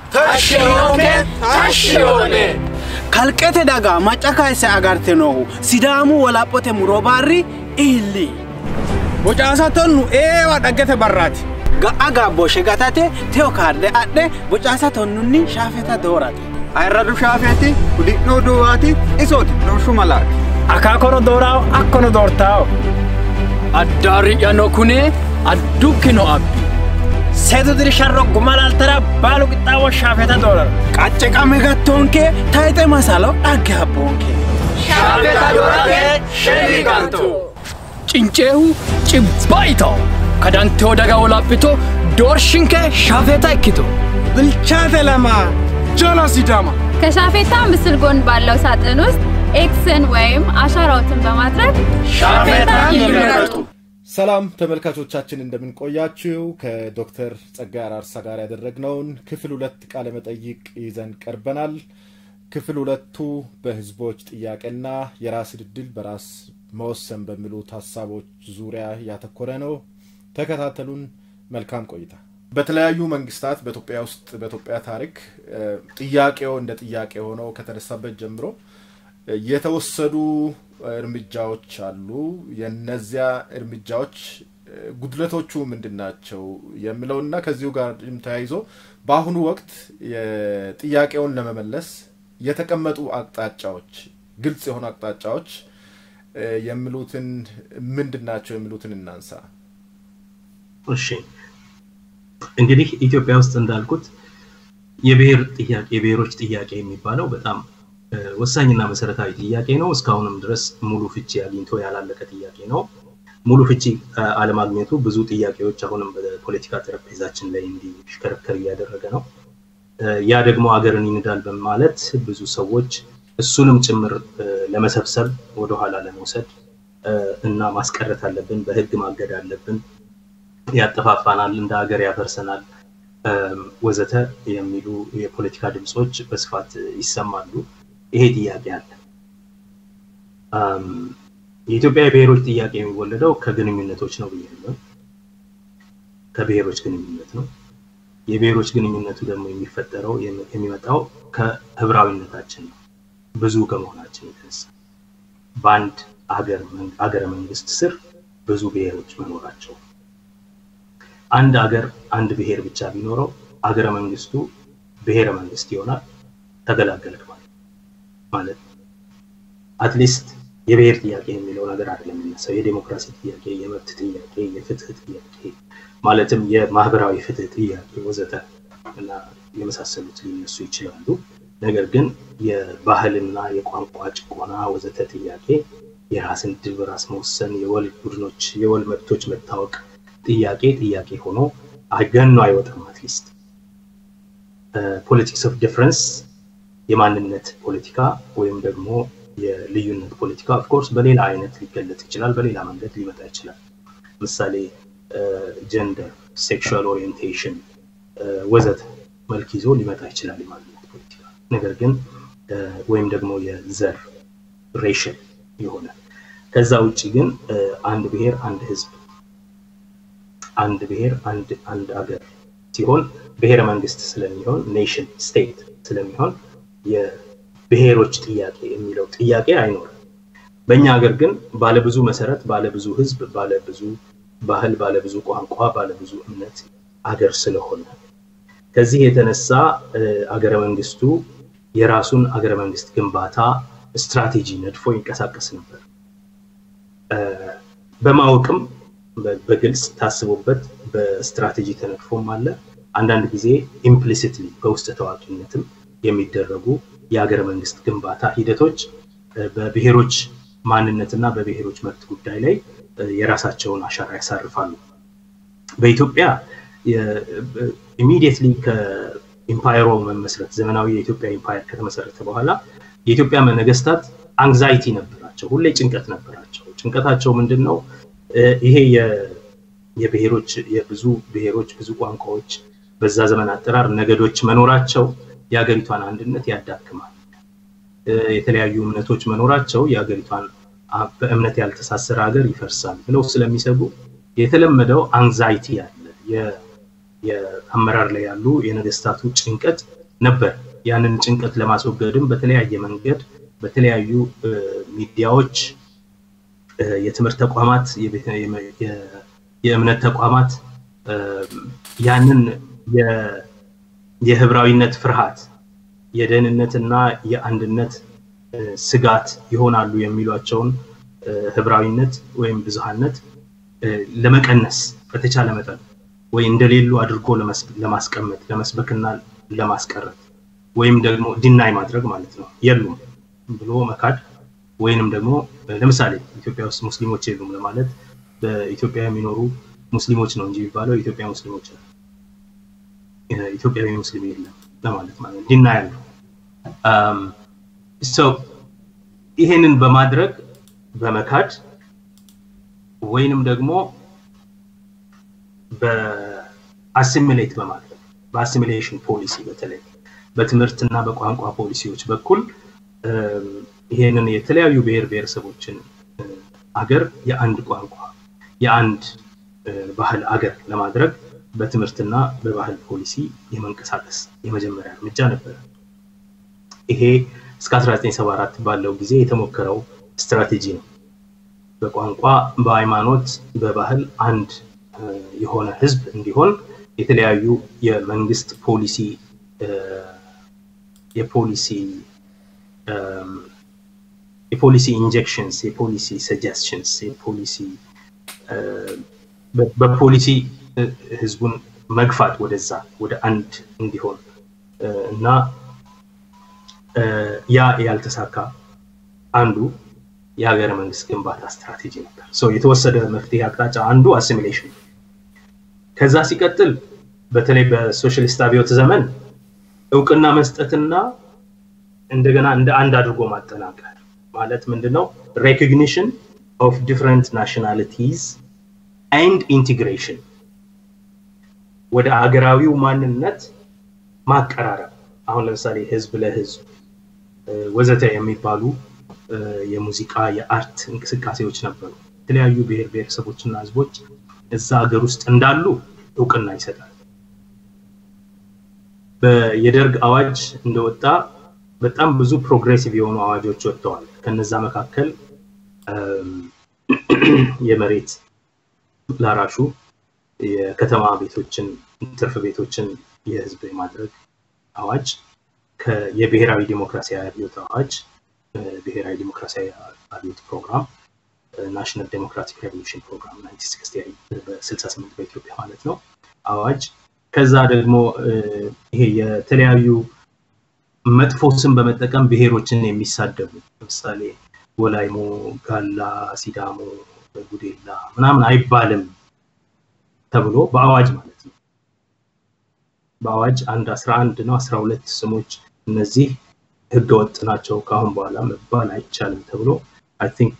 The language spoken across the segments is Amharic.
Tashiyoone, tashiyoone. kalqete daga macca kayse agarte noohu sidaamu walaphote muro barri illi bocaasa tonnu eewa dhaggete barraati ga'a gaabbooshe gatate teo kaarde adhe bocaasa tonnunni shaafeta doorate ayirradu shaafeeti udhi'nuu duwwaati isooti doorshu malaati akaakono dooraawo akkono doortaawo Addaari'yano kune addukkino abbi. seetu dirisharro gumalaltara baalu qixxaawo shaafeta doorara qacce qame gattoonke tayxe masalo dhagge abboonke Shaafeta doorate shelli ganto. Cinceehu cibbayito. Kadanteo daga wolaphito doorshinke shaafeta ikkito. bilchaate lama ጆሎ ሲዳማ ከሻፌታ ምስል ጎን ባለው ሳጥን ውስጥ ኤክስን ወይም አሻራዎትን በማድረግ ሻፌታ ይምረጡ። ሰላም ተመልካቾቻችን እንደምንቆያችው ከዶክተር ጸጋይ አራርሳ ጋር ያደረግነውን ክፍል ሁለት ቃለ መጠይቅ ይዘን ቀርበናል። ክፍል ሁለቱ በህዝቦች ጥያቄና የራስን ዕድል በራስ መወሰን በሚሉት ሀሳቦች ዙሪያ ያተኮረ ነው። ተከታተሉን። መልካም ቆይታ። በተለያዩ መንግስታት በኢትዮጵያ ውስጥ በኢትዮጵያ ታሪክ እ፣ ጥያቄው እንደ ጥያቄ ሆኖ ከተነሳበት ጀምሮ የተወሰዱ እርምጃዎች አሉ። የነዚያ እርምጃዎች እ፣ ጉድለቶቹ ምንድን ናቸው የሚለውና ከዚሁ ጋር ተያይዞ በአሁኑ ወቅት የጥያቄውን ለመመለስ የተቀመጡ አቅጣጫዎች፣ ግልጽ የሆኑ አቅጣጫዎች እ፣ የሚሉትን ምንድን ናቸው የሚሉትን እናንሳ። እሺ እንግዲህ ኢትዮጵያ ውስጥ እንዳልኩት የብሔር ጥያቄ የብሔሮች ጥያቄ የሚባለው በጣም እ፣ ወሳኝና መሰረታዊ ጥያቄ ነው። እስካሁንም ድረስ ሙሉ ፍቺ አግኝቶ ያላለቀ ጥያቄ ነው። ሙሉ ፍቺ እ፣ አለማግኘቱ ብዙ ጥያቄዎች አሁንም በፖለቲካ ጠረጴዛችን ላይ እንዲሽከረከር እያደረገ ነው። እ፣ ያ ደግሞ ሀገርን ይንዳል በማለት ብዙ ሰዎች እሱንም ጭምር እ፣ ለመሰብሰብ ወደኋላ ለመውሰድ እ፣ እና ማስቀረት አለብን፣ በህግ ማገድ አለብን ያጠፋፋናል፣ እንደ ሀገር ያፈርሰናል እም፣ ወዘተ የሚሉ የፖለቲካ ድምፆች በስፋት ይሰማሉ። ይሄ ጥያቄ አለ። እም፣ የኢትዮጵያ የብሔሮች ጥያቄ የሚወለደው ከግንኙነቶች ነው ብያለሁ። ከብሔሮች ግንኙነት ነው። የብሔሮች ግንኙነቱ ደግሞ የሚፈጠረው የሚ- የሚመጣው ከህብራዊነታችን ነው። ብዙ ከመሆናችን የተነሳ በአንድ ሀገር መን- ሀገረ መንግስት ስር ብዙ ብሔሮች መኖራቸው አንድ ሀገር አንድ ብሔር ብቻ ቢኖረው አገረ መንግስቱ ብሔረ መንግስት ይሆናል። ተገላገልክ ማለት ማለት አትሊስት የብሔር ጥያቄ የሚለው ነገር አይደለም የሚነሳው። የዴሞክራሲ ጥያቄ፣ የመብት ጥያቄ፣ የፍትህ ጥያቄ ማለትም የማህበራዊ ፍትህ ጥያቄ ወዘተ እና የመሳሰሉት ሊነሱ ይችላሉ። ነገር ግን የባህልና የቋንቋ ጭቆና ወዘተ ጥያቄ፣ የራስን ዕድል በራስ መወሰን፣ የወል ቡድኖች የወል መብቶች መታወቅ ጥያቄ ጥያቄ ሆኖ ገኖ አይወጣም። አትሊስት ፖለቲክስ ኦፍ ዲፍረንስ የማንነት ፖለቲካ ወይም ደግሞ የልዩነት ፖለቲካ ኦፍኮርስ በሌላ አይነት ሊገለጽ ይችላል፣ በሌላ መንገድ ሊመጣ ይችላል። ምሳሌ ጀንደር፣ ሴክሹዋል ኦሪየንቴሽን ወዘተ መልክ ይዞ ሊመጣ ይችላል የማንነት ፖለቲካ። ነገር ግን እ፣ ወይም ደግሞ የዘር ሬሽን የሆነ ከዛ ውጭ ግን እ፣ አንድ ብሔር አንድ ህዝብ አንድ ብሔር አንድ አንድ ሀገር ሲሆን ብሔረ መንግስት ስለሚሆን ኔሽን ስቴት ስለሚሆን የብሔሮች ጥያቄ የሚለው ጥያቄ አይኖርም። በእኛ ሀገር ግን ባለብዙ መሰረት፣ ባለብዙ ህዝብ፣ ባለብዙ ባህል፣ ባለብዙ ቋንቋ፣ ባለብዙ እምነት አገር ስለሆነ ከዚህ የተነሳ እ፣ አገረ መንግስቱ የራሱን አገረ መንግስት ግንባታ ስትራቴጂ ነድፎ ይንቀሳቀስ ነበር። እ፣ በማወቅም በ- በግልጽ ታስቦበት በስትራቴጂ ተነድፎም አለ። አንዳንድ ጊዜ ኢምፕሊሲትሊ በውስጥ ታዋቂነትም የሚደረጉ የሀገረ መንግስት ግንባታ ሂደቶች እ፣ በብሔሮች ማንነትና በብሔሮች መብት ጉዳይ ላይ እ፣ የራሳቸውን አሻራ ያሳርፋሉ። በኢትዮጵያ ኢሚዲየትሊ ከኢምፓየሮ መመስረት ዘመናዊ የኢትዮጵያ ኢምፓየር ከተመሰረተ በኋላ የኢትዮጵያ ነገስታት አንግዛይቲ ነበራቸው፣ ሁሌ ጭንቀት ነበራቸው። ጭንቀታቸው ምንድን ነው? እ፣ ይሄ የ- የብሔሮች የብዙ ብሔሮች ብዙ ቋንቋዎች በዛ ዘመን አጠራር ነገዶች መኖራቸው የሀገሪቷን አንድነት ያዳክማል። እ፣ የተለያዩ እምነቶች መኖራቸው የሀገሪቷን አ- በእምነት ያልተሳሰረ ሀገር ይፈርሳል ብለው ስለሚሰጉ የተለመደው አንግዛይቲ አለ። የ- የአመራር ላይ ያሉ የነገስታቱ ጭንቀት ነበር። ያንን ጭንቀት ለማስወገድም በተለያየ መንገድ በተለያዩ እ፣ ሚዲያዎች እ፣ የትምህርት ተቋማት፣ የቤተ- የመ- የ- የእምነት ተቋማት እ፣ ያንን የ- የህብራዊነት ፍርሃት የደህንነትና የአንድነት እ፣ ስጋት ይሆናሉ የሚሏቸውን እ፣ ህብራዊነት ወይም ብዙሃነት እ፣ ለመቀነስ በተቻለ መጠን ወይ እንደሌሉ አድርጎ ለመስ- ለማስቀመጥ ለመስበክና ለማስቀረት ወይም ደግሞ ዲናይ ማድረግ ማለት ነው የሉም ብሎ መካድ ወይንም ደግሞ እ፣ ለምሳሌ ኢትዮጵያ ውስጥ ሙስሊሞች የሉም ለማለት በኢትዮጵያ የሚኖሩ ሙስሊሞች ነው እንጂ የሚባለው የኢትዮጵያ ሙስሊሞች አሉ። እ፣ ኢትዮጵያዊ ሙስሊም የለም ለማለት ማለት ዲና ያለው ሰው ይሄንን በማድረግ በመካድ ወይንም ደግሞ በአሲሚሌት በማድረግ በአሲሚሌሽን ፖሊሲ በተለይ በትምህርትና በቋንቋ ፖሊሲዎች በኩል እም፣ ይሄንን የተለያዩ ብሔር ብሔረሰቦችን እ፣ አገር የአንድ ቋንቋ የአንድ እ፣ ባህል አገር ለማድረግ በትምህርትና በባህል ፖሊሲ የመንቀሳቀስ የመጀመሪያ እርምጃ ነበረ። ይሄ እስከ 1974 ባለው ጊዜ የተሞከረው ስትራቴጂ ነው። በቋንቋ፣ በሃይማኖት፣ በባህል አንድ እ፣ የሆነ ህዝብ እንዲሆን የተለያዩ የመንግስት ፖሊሲ እ፣ የፖሊሲ እም፣ የፖሊሲ ኢንጀክሽንስ የፖሊሲ ሰጀስሽንስ የፖሊሲ እ፣ በ- በፖሊሲ እ፣ ህዝቡን መግፋት ወደዛ ወደ አንድ እንዲሆን እ፣ እና እ፣ ያ ያልተሳካ አንዱ የሀገረ መንግስት ግንባታ ስትራቴጂ ነበር። ሶ የተወሰደ መፍትሄ አቅጣጫ አንዱ አሲሚሌሽን ነው። ከዛ ሲቀጥል በተለይ በሶሻሊስት አብዮት ዘመን እውቅና መስጠትና እንደገና እንደ አንድ አድርጎ ማጠናቀር ማለት ምንድነው? ሬኮግኒሽን ኦፍ ዲፍረንት ናሽናሊቲዝ ኤንድ ኢንቲግሬሽን ወደ አገራዊው ማንነት ማቀራረብ። አሁን ለምሳሌ ህዝብ ለህዝብ እ፣ ወዘተ የሚባሉ እ፣ የሙዚቃ የአርት እንቅስቃሴዎች ነበሩ። የተለያዩ ብሔር ብሔረሰቦችና ህዝቦች እዛ ሀገር ውስጥ እንዳሉ እውቅና ይሰጣል። በ- የደርግ አዋጅ እንደወጣ በጣም ብዙ ፕሮግሬሲቭ የሆኑ አዋጆች ወጥተዋል። ከነዛ መካከል እም፣ የመሬት ላራሹ የከተማ ቤቶችን ትርፍ ቤቶችን የህዝብ የማድረግ አዋጅ ከ- የብሔራዊ ዲሞክራሲያዊ አብዮት አዋጅ እ፣ ብሔራዊ ዲሞክራሲያዊ አብዮት ፕሮግራም ናሽናል ዴሞክራቲክ ሬቮሉሽን ፕሮግራም 1968 በ68 በኢትዮጵያ ማለት ነው አዋጅ ከዛ ደግሞ እ፣ ይሄ የተለያዩ መጥፎ ስም በመጠቀም ብሔሮችን የሚሳደቡ ለምሳሌ ወላይሞ፣ ጋላ፣ ሲዳሞ፣ ጉዴላ ምናምን አይባልም ተብሎ በአዋጅ ማለት ነው። በአዋጅ አንድ 11 ነው 12 ስሞች እነዚህ ህገወጥ ናቸው ከአሁን በኋላ መባል አይቻልም ተብሎ አይ ቲንክ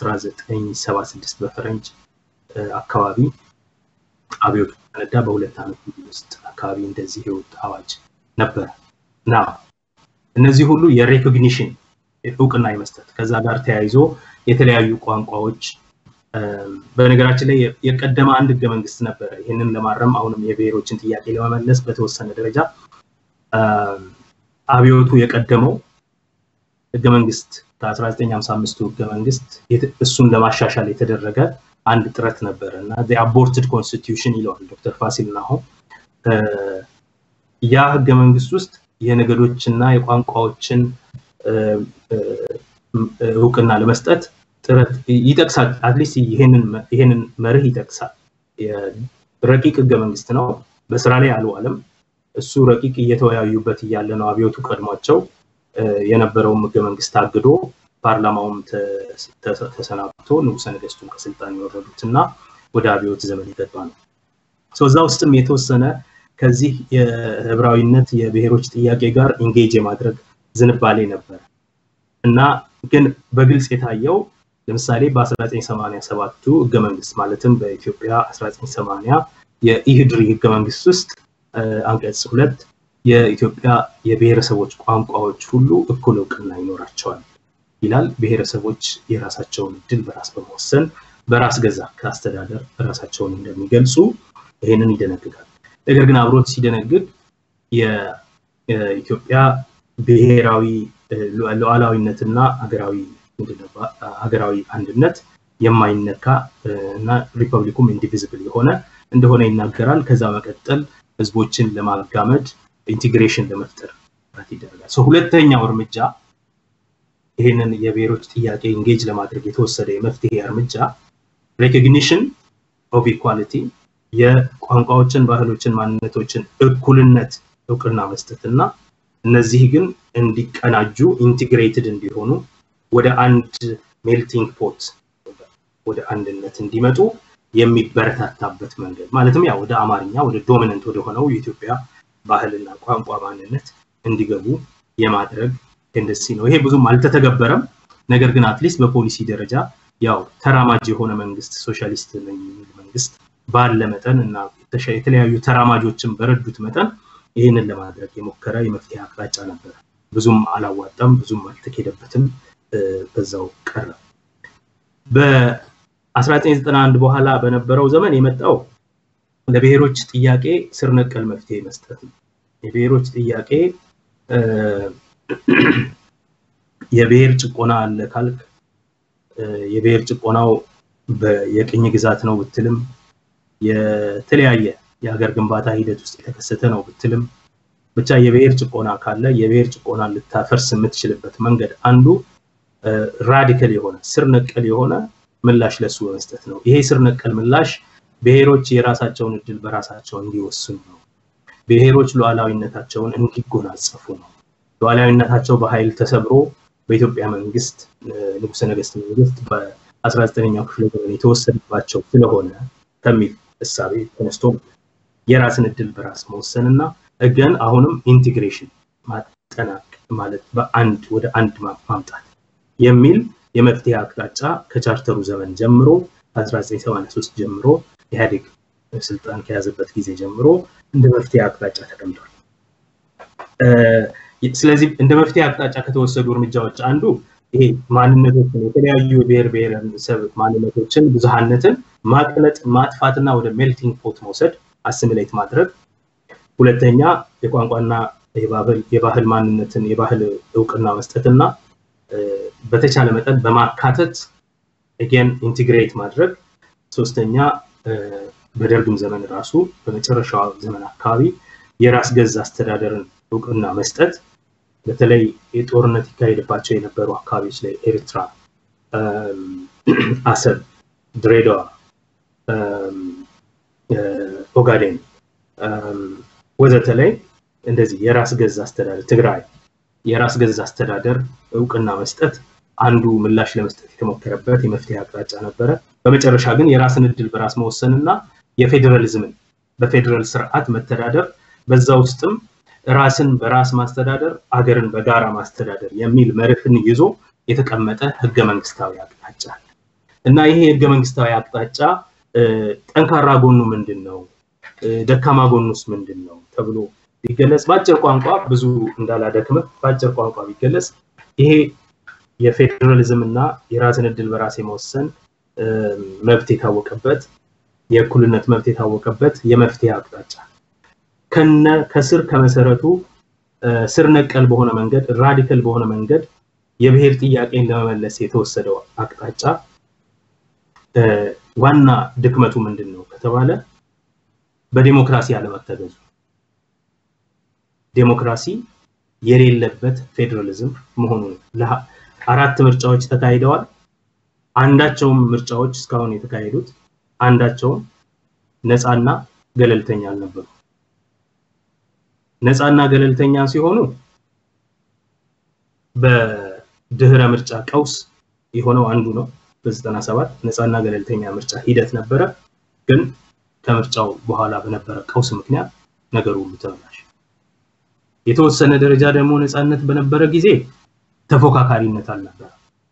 1976 በፈረንጅ እ፣ አካባቢ አብዮቱ ፈነዳ። በሁለት ዓመት ጊዜ ውስጥ አካባቢ እንደዚህ የወጣ አዋጅ ነበረ እና እነዚህ ሁሉ የሬኮግኒሽን እውቅና የመስጠት ከዛ ጋር ተያይዞ የተለያዩ ቋንቋዎች እም፣ በነገራችን ላይ የ- የቀደመ አንድ ህገ መንግስት ነበረ። ይህንን ለማረም አሁንም የብሔሮችን ጥያቄ ለመመለስ በተወሰነ ደረጃ እም፣ አብዮቱ የቀደመው ህገ መንግስት ከ1955 ህገ መንግስት የት- እሱን ለማሻሻል የተደረገ አንድ ጥረት ነበረ እና አቦርትድ ኮንስቲትዩሽን ይለዋል ዶክተር ፋሲል ናሆም። እ፣ ያ ህገ መንግስት ውስጥ የነገዶችና የቋንቋዎችን እ፣ እ፣ እውቅና ለመስጠት ጥረት ይጠቅሳል። አትሊስት ይሄንን መ- ይሄንን መርህ ይጠቅሳል። የ- ረቂቅ ህገ መንግስት ነው፣ በስራ ላይ አልዋለም። እሱ ረቂቅ እየተወያዩበት እያለ ነው አብዮቱ ቀድሟቸው እ፣ የነበረውም ህገ መንግስት ታግዶ ፓርላማውም ተ- ተ- ተሰናብቶ ንጉሰ ነገስቱም ከስልጣን የወረዱት እና ወደ አብዮት ዘመን የገባ ነው። ሶ እዛ ውስጥም የተወሰነ ከዚህ የህብራዊነት የብሔሮች ጥያቄ ጋር ኢንጌጅ የማድረግ ዝንባሌ ነበር እና ግን በግልጽ የታየው ለምሳሌ በ1987ቱ ህገ መንግስት ማለትም በኢትዮጵያ 1980 የኢህድሪ ህገ መንግስት ውስጥ እ፣ አንቀጽ ሁለት የኢትዮጵያ የብሔረሰቦች ቋንቋዎች ሁሉ እኩል እውቅና ይኖራቸዋል ይላል። ብሔረሰቦች የራሳቸውን እድል በራስ በመወሰን በራስ ገዛ ከአስተዳደር ራሳቸውን እንደሚገልጹ ይሄንን ይደነግጋል። ነገር ግን አብሮት ሲደነግግ የ- ኢትዮጵያ ብሔራዊ ሉዓላዊነትና ሀገራዊ ሀገራዊ አንድነት የማይነካ እና ሪፐብሊኩም ኢንዲቪዚብል የሆነ እንደሆነ ይናገራል። ከዛ መቀጠል ህዝቦችን ለማጋመድ ኢንቴግሬሽን ለመፍጠር ጥረት ይደረጋል። ሁለተኛው እርምጃ ይህንን የብሔሮች ጥያቄ ኢንጌጅ ለማድረግ የተወሰደ የመፍትሄ እርምጃ ሬኮግኒሽን ኦፍ ኢኳሊቲ የቋንቋዎችን፣ ባህሎችን፣ ማንነቶችን እኩልነት እውቅና መስጠት እና እነዚህ ግን እንዲቀናጁ ኢንቴግሬትድ እንዲሆኑ ወደ አንድ ሜልቲንግ ፖት ወደ አንድነት እንዲመጡ የሚበረታታበት መንገድ ማለትም ያ ወደ አማርኛ ወደ ዶሚነንት ወደ ሆነው የኢትዮጵያ ባህልና ቋንቋ ማንነት እንዲገቡ የማድረግ ቴንደንሲ ነው። ይሄ ብዙም አልተተገበረም። ነገር ግን አትሊስት በፖሊሲ ደረጃ ያው ተራማጅ የሆነ መንግስት ሶሻሊስት ነኝ የሚል መንግስት ባለ መጠን እና የተለያዩ ተራማጆችን በረዱት መጠን ይህንን ለማድረግ የሞከረ የመፍትሄ አቅጣጫ ነበረ። ብዙም አላዋጣም፣ ብዙም አልተኬደበትም፣ በዛው ቀረ። በ1991 በኋላ በነበረው ዘመን የመጣው ለብሔሮች ጥያቄ ስር ነቀል መፍትሄ መስጠት ነው። የብሔሮች ጥያቄ የብሔር ጭቆና አለ ካልክ የብሔር ጭቆናው የቅኝ ግዛት ነው ብትልም የተለያየ የሀገር ግንባታ ሂደት ውስጥ የተከሰተ ነው ብትልም ብቻ የብሔር ጭቆና ካለ የብሔር ጭቆና ልታፈርስ የምትችልበት መንገድ አንዱ ራዲካል የሆነ ስር ነቀል የሆነ ምላሽ ለሱ በመስጠት ነው። ይሄ ስር ነቀል ምላሽ ብሔሮች የራሳቸውን እድል በራሳቸው እንዲወስኑ ነው። ብሔሮች ሉዓላዊነታቸውን እንዲጎናጸፉ ነው። ሉዓላዊነታቸው በኃይል ተሰብሮ በኢትዮጵያ መንግስት ንጉሰ ነገስት መንግስት በ19ኛው ክፍለ ዘመን የተወሰደባቸው ስለሆነ ከሚል እሳቤ ተነስቶ የራስን እድል በራስ መወሰን እና እገን አሁንም ኢንቴግሬሽን ማጠናቅ ማለት በአንድ ወደ አንድ ማምጣት የሚል የመፍትሄ አቅጣጫ ከቻርተሩ ዘመን ጀምሮ 1983 ጀምሮ ኢህአዴግ ስልጣን ከያዘበት ጊዜ ጀምሮ እንደ መፍትሄ አቅጣጫ ተቀምጧል። ስለዚህ እንደ መፍትሄ አቅጣጫ ከተወሰዱ እርምጃዎች አንዱ ይሄ ማንነቶችን የተለያዩ የብሔር ብሔረሰብ ማንነቶችን ብዙሃነትን ማቅለጥ ማጥፋትና ወደ ሜልቲንግ ፖት መውሰድ አሲሚሌት ማድረግ። ሁለተኛ የቋንቋና የባህል ማንነትን የባህል እውቅና መስጠትና በተቻለ መጠን በማካተት ኤጌን ኢንቲግሬት ማድረግ። ሶስተኛ በደርግም ዘመን ራሱ በመጨረሻው ዘመን አካባቢ የራስ ገዝ አስተዳደርን እውቅና መስጠት በተለይ የጦርነት ይካሄድባቸው የነበሩ አካባቢዎች ላይ ኤርትራ፣ አሰብ፣ ድሬዳዋ፣ ኦጋዴን ወዘተ ላይ እንደዚህ የራስ ገዝ አስተዳደር ትግራይ የራስ ገዝ አስተዳደር እውቅና መስጠት አንዱ ምላሽ ለመስጠት የተሞከረበት የመፍትሄ አቅጣጫ ነበረ። በመጨረሻ ግን የራስን እድል በራስ መወሰን እና የፌዴራሊዝምን በፌዴራል ስርዓት መተዳደር በዛ ውስጥም ራስን በራስ ማስተዳደር አገርን በጋራ ማስተዳደር የሚል መርህን ይዞ የተቀመጠ ህገ መንግስታዊ አቅጣጫ እና ይሄ ህገ መንግስታዊ አቅጣጫ ጠንካራ ጎኑ ምንድን ነው፣ ደካማ ጎኑስ ምንድን ነው ተብሎ ቢገለጽ በአጭር ቋንቋ ብዙ እንዳላደክምህ በአጭር ቋንቋ ቢገለጽ ይሄ የፌዴራሊዝም እና የራስን እድል በራስ የመወሰን መብት የታወቀበት የእኩልነት መብት የታወቀበት የመፍትሄ አቅጣጫ ከነ ከስር ከመሰረቱ ስር ነቀል በሆነ መንገድ ራዲካል በሆነ መንገድ የብሔር ጥያቄን ለመመለስ የተወሰደው አቅጣጫ ዋና ድክመቱ ምንድን ነው ከተባለ በዲሞክራሲ አለመተገዙ ዴሞክራሲ የሌለበት ፌዴራሊዝም መሆኑ ነው። አራት ምርጫዎች ተካሂደዋል። አንዳቸውም ምርጫዎች እስካሁን የተካሄዱት አንዳቸውም ነፃና ገለልተኛ አልነበሩ። ነፃና ገለልተኛ ሲሆኑ በድህረ ምርጫ ቀውስ የሆነው አንዱ ነው። በዘጠና ሰባት ነፃና ገለልተኛ ምርጫ ሂደት ነበረ። ግን ከምርጫው በኋላ በነበረ ቀውስ ምክንያት ነገሩ ሁሉ ተበላሸ። የተወሰነ ደረጃ ደግሞ ነፃነት በነበረ ጊዜ ተፎካካሪነት አልነበረ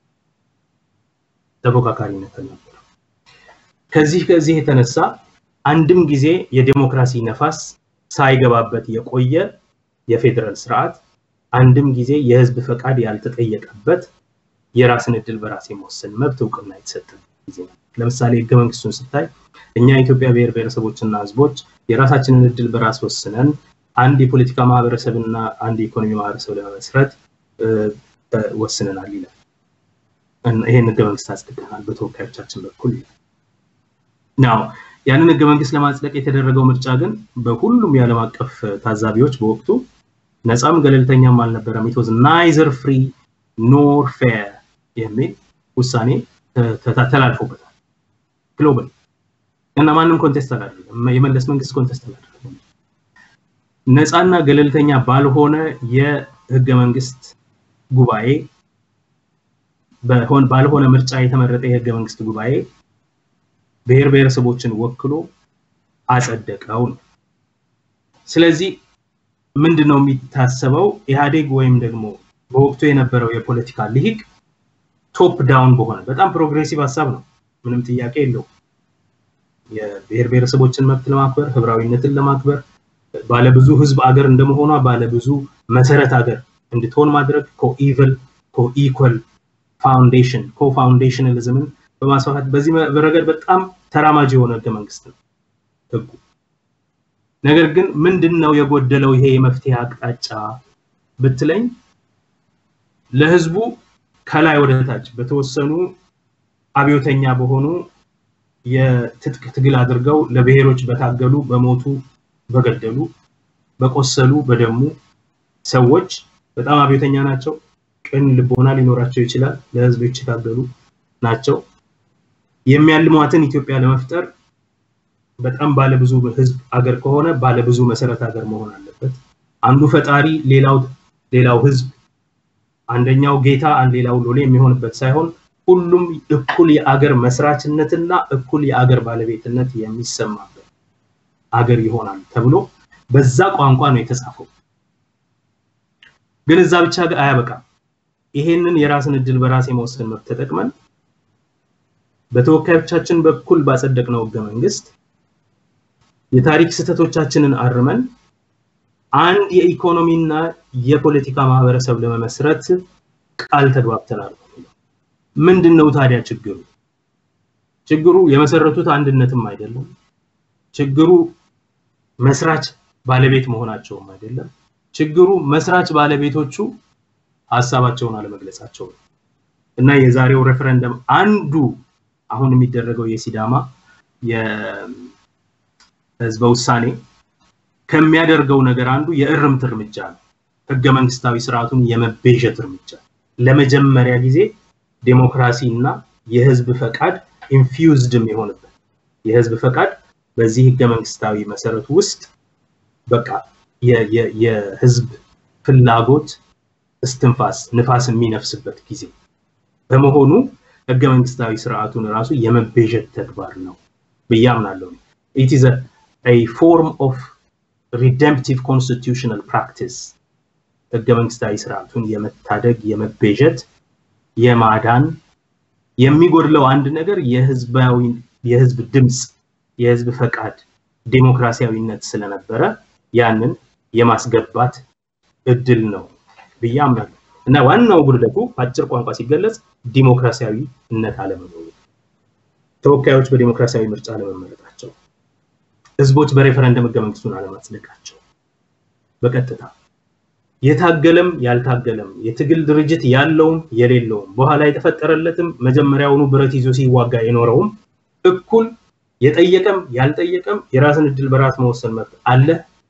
ተፎካካሪነት አልነበረ። ከዚህ ከዚህ የተነሳ አንድም ጊዜ የዴሞክራሲ ነፋስ ሳይገባበት የቆየ የፌዴራል ስርዓት አንድም ጊዜ የህዝብ ፈቃድ ያልተጠየቀበት የራስን እድል በራስ የመወሰን መብት እውቅና የተሰጠበት ጊዜ ነው። ለምሳሌ ህገ መንግስቱን ስታይ እኛ የኢትዮጵያ ብሔር ብሔረሰቦችና ህዝቦች የራሳችንን እድል በራስ ወስነን አንድ የፖለቲካ ማህበረሰብና አንድ የኢኮኖሚ ማህበረሰብ ለመመስረት ወስነናል ይላል። ይሄን ህገ መንግስት አጽድቀናል በተወካዮቻችን በኩል ይላል። ናው ያንን ህገ መንግስት ለማጽደቅ የተደረገው ምርጫ ግን በሁሉም የዓለም አቀፍ ታዛቢዎች በወቅቱ ነፃም ገለልተኛም አልነበረም። ኢት ዋዝ ናይዘር ፍሪ ኖር ፌር የሚል ውሳኔ ተላልፎበታል ግሎባል እና ማንም ኮንቴስት አላደረገም። የመለስ መንግስት ኮንቴስት አላደረገም። ነፃና ገለልተኛ ባልሆነ የህገ መንግስት ጉባኤ ባልሆነ ምርጫ የተመረጠ የህገ መንግስት ጉባኤ ብሔር ብሔረሰቦችን ወክሎ አጸደቀው ነው። ስለዚህ ምንድን ነው የሚታሰበው? ኢህአዴግ ወይም ደግሞ በወቅቱ የነበረው የፖለቲካ ልሂቅ ቶፕ ዳውን በሆነ በጣም ፕሮግሬሲቭ ሀሳብ ነው፣ ምንም ጥያቄ የለውም። የብሔር ብሔረሰቦችን መብት ለማክበር ህብራዊነትን ለማክበር ባለብዙ ህዝብ አገር እንደመሆኗ ባለብዙ መሰረት አገር እንድትሆን ማድረግ ኮኢቨል ኮኢኳል ፋውንዴሽን ኮፋውንዴሽናሊዝምን በማስፋፋት በዚህ ረገድ በጣም ተራማጅ የሆነ ህገ መንግስት ነው ህጉ። ነገር ግን ምንድን ነው የጎደለው ይሄ የመፍትሄ አቅጣጫ ብትለኝ ለህዝቡ ከላይ ወደ ታች በተወሰኑ አብዮተኛ በሆኑ የትጥቅ ትግል አድርገው ለብሔሮች በታገሉ በሞቱ በገደሉ በቆሰሉ በደሙ ሰዎች በጣም አብዮተኛ ናቸው። ቅን ልቦና ሊኖራቸው ይችላል። ለህዝብ የታገሉ ናቸው። የሚያልሟትን ኢትዮጵያ ለመፍጠር በጣም ባለብዙ ህዝብ አገር ከሆነ ባለብዙ መሰረት ሀገር መሆን አለበት። አንዱ ፈጣሪ፣ ሌላው ሌላው ህዝብ፣ አንደኛው ጌታ፣ ሌላው ሎሌ የሚሆንበት ሳይሆን ሁሉም እኩል የአገር መስራችነትና እኩል የአገር ባለቤትነት የሚሰማበት አገር ይሆናል ተብሎ በዛ ቋንቋ ነው የተጻፈው። ግን እዛ ብቻ አያበቃም። ይሄንን የራስን እድል በራስ የመወሰን መብት ተጠቅመን በተወካዮቻችን በኩል ባጸደቅነው ህገ መንግስት የታሪክ ስህተቶቻችንን አርመን አንድ የኢኮኖሚና የፖለቲካ ማህበረሰብ ለመመስረት ቃል ተግባብተናል። ምንድን ነው ታዲያ ችግሩ? ችግሩ የመሰረቱት አንድነትም አይደለም። ችግሩ መስራች ባለቤት መሆናቸውም አይደለም። ችግሩ መስራች ባለቤቶቹ ሀሳባቸውን አለመግለጻቸው ነው እና የዛሬው ሬፈረንደም አንዱ አሁን የሚደረገው የሲዳማ የህዝበ ውሳኔ ከሚያደርገው ነገር አንዱ የእርምት እርምጃ ነው። ህገ መንግስታዊ ስርዓቱን የመቤዠት እርምጃ ለመጀመሪያ ጊዜ ዴሞክራሲ እና የህዝብ ፈቃድ ኢንፊውዝድም የሆነበት የህዝብ ፈቃድ በዚህ ህገ መንግስታዊ መሰረት ውስጥ በቃ የህዝብ ፍላጎት እስትንፋስ ንፋስ የሚነፍስበት ጊዜ በመሆኑ ህገ መንግስታዊ ስርዓቱን ራሱ የመቤዠት ተግባር ነው ብዬ አምናለሁ። ኢት ኢዝ a form of redemptive constitutional practice ህገ መንግስታዊ ስርዓቱን የመታደግ የመቤዠት የማዳን የሚጎድለው አንድ ነገር የህዝባዊ የህዝብ ድምፅ የህዝብ ፈቃድ ዴሞክራሲያዊነት ስለነበረ ያንን የማስገባት እድል ነው ብዬ አምናለሁ እና ዋናው ጉድለቱ አጭር ቋንቋ ሲገለጽ ዲሞክራሲያዊነት አለመኖሩ፣ ተወካዮች በዲሞክራሲያዊ ምርጫ አለመመረጣቸው፣ ህዝቦች በሬፈረንደም ህገ መንግስቱን አለማጽደቃቸው በቀጥታ የታገለም ያልታገለም የትግል ድርጅት ያለውም የሌለውም በኋላ የተፈጠረለትም መጀመሪያውኑ ብረት ይዞ ሲዋጋ የኖረውም እኩል የጠየቀም ያልጠየቀም የራስን እድል በራስ መወሰን መብት አለ።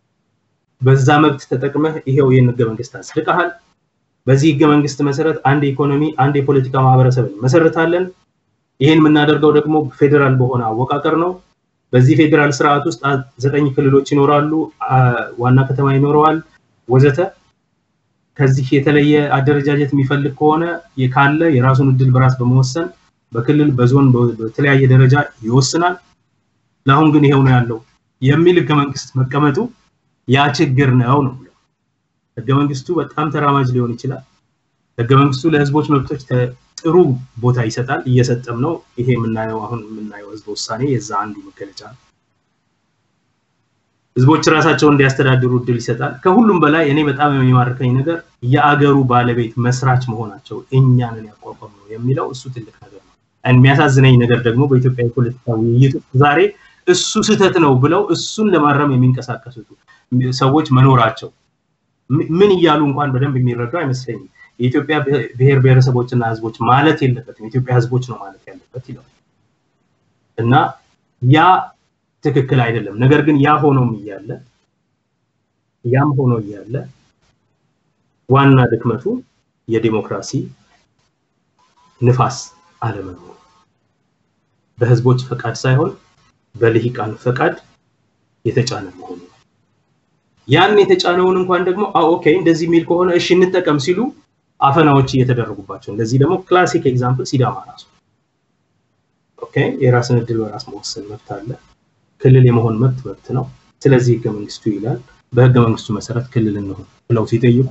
በዛ መብት ተጠቅመህ ይሄው ይህን ህገ መንግስት አጽድቀሃል። በዚህ ህገ መንግስት መሰረት አንድ የኢኮኖሚ አንድ የፖለቲካ ማህበረሰብን መሰረታለን። ይህን የምናደርገው ደግሞ ፌዴራል በሆነ አወቃቀር ነው። በዚህ ፌዴራል ስርዓት ውስጥ ዘጠኝ ክልሎች ይኖራሉ፣ ዋና ከተማ ይኖረዋል፣ ወዘተ። ከዚህ የተለየ አደረጃጀት የሚፈልግ ከሆነ ካለ የራሱን እድል በራስ በመወሰን በክልል በዞን በተለያየ ደረጃ ይወስናል። ለአሁን ግን ይሄው ነው ያለው የሚል ህገ መንግስት መቀመጡ ያ ችግር ነው ነው ህገ መንግስቱ በጣም ተራማጅ ሊሆን ይችላል። ህገ መንግስቱ ለህዝቦች መብቶች ጥሩ ቦታ ይሰጣል፣ እየሰጠም ነው። ይሄ የምናየው አሁን የምናየው ህዝበ ውሳኔ የዛ አንዱ መገለጫ ነው። ህዝቦች ራሳቸውን እንዲያስተዳድሩ እድል ይሰጣል። ከሁሉም በላይ እኔ በጣም የሚማርከኝ ነገር የአገሩ ባለቤት መስራች መሆናቸው እኛንን ያቋቋም ነው የሚለው እሱ ትልቅ ነገር ነው። የሚያሳዝነኝ ነገር ደግሞ በኢትዮጵያ የፖለቲካ ውይይት ዛሬ እሱ ስህተት ነው ብለው እሱን ለማረም የሚንቀሳቀሱት ሰዎች መኖራቸው ምን እያሉ እንኳን በደንብ የሚረዱ አይመስለኝም። የኢትዮጵያ ብሔር ብሔረሰቦችና ህዝቦች ማለት የለበትም የኢትዮጵያ ህዝቦች ነው ማለት ያለበት ይላል እና ያ ትክክል አይደለም። ነገር ግን ያ ሆኖም እያለ ያም ሆኖ እያለ ዋና ድክመቱ የዲሞክራሲ ንፋስ አለመኖሩ በህዝቦች ፈቃድ ሳይሆን በልሂቃን ፈቃድ የተጫነ መሆኑ ያን የተጫነውን እንኳን ደግሞ ኦኬ እንደዚህ የሚል ከሆነ እሺ እንጠቀም ሲሉ አፈናዎች እየተደረጉባቸው እንደዚህ ደግሞ ክላሲክ ኤግዛምፕል ሲዳማ ራሱ ኦኬ የራስን እድል በራስ መወሰን መብት አለ ክልል የመሆን መብት መብት ነው ስለዚህ ህገ መንግስቱ ይላል በህገ መንግስቱ መሰረት ክልል እንሆን ብለው ሲጠይቁ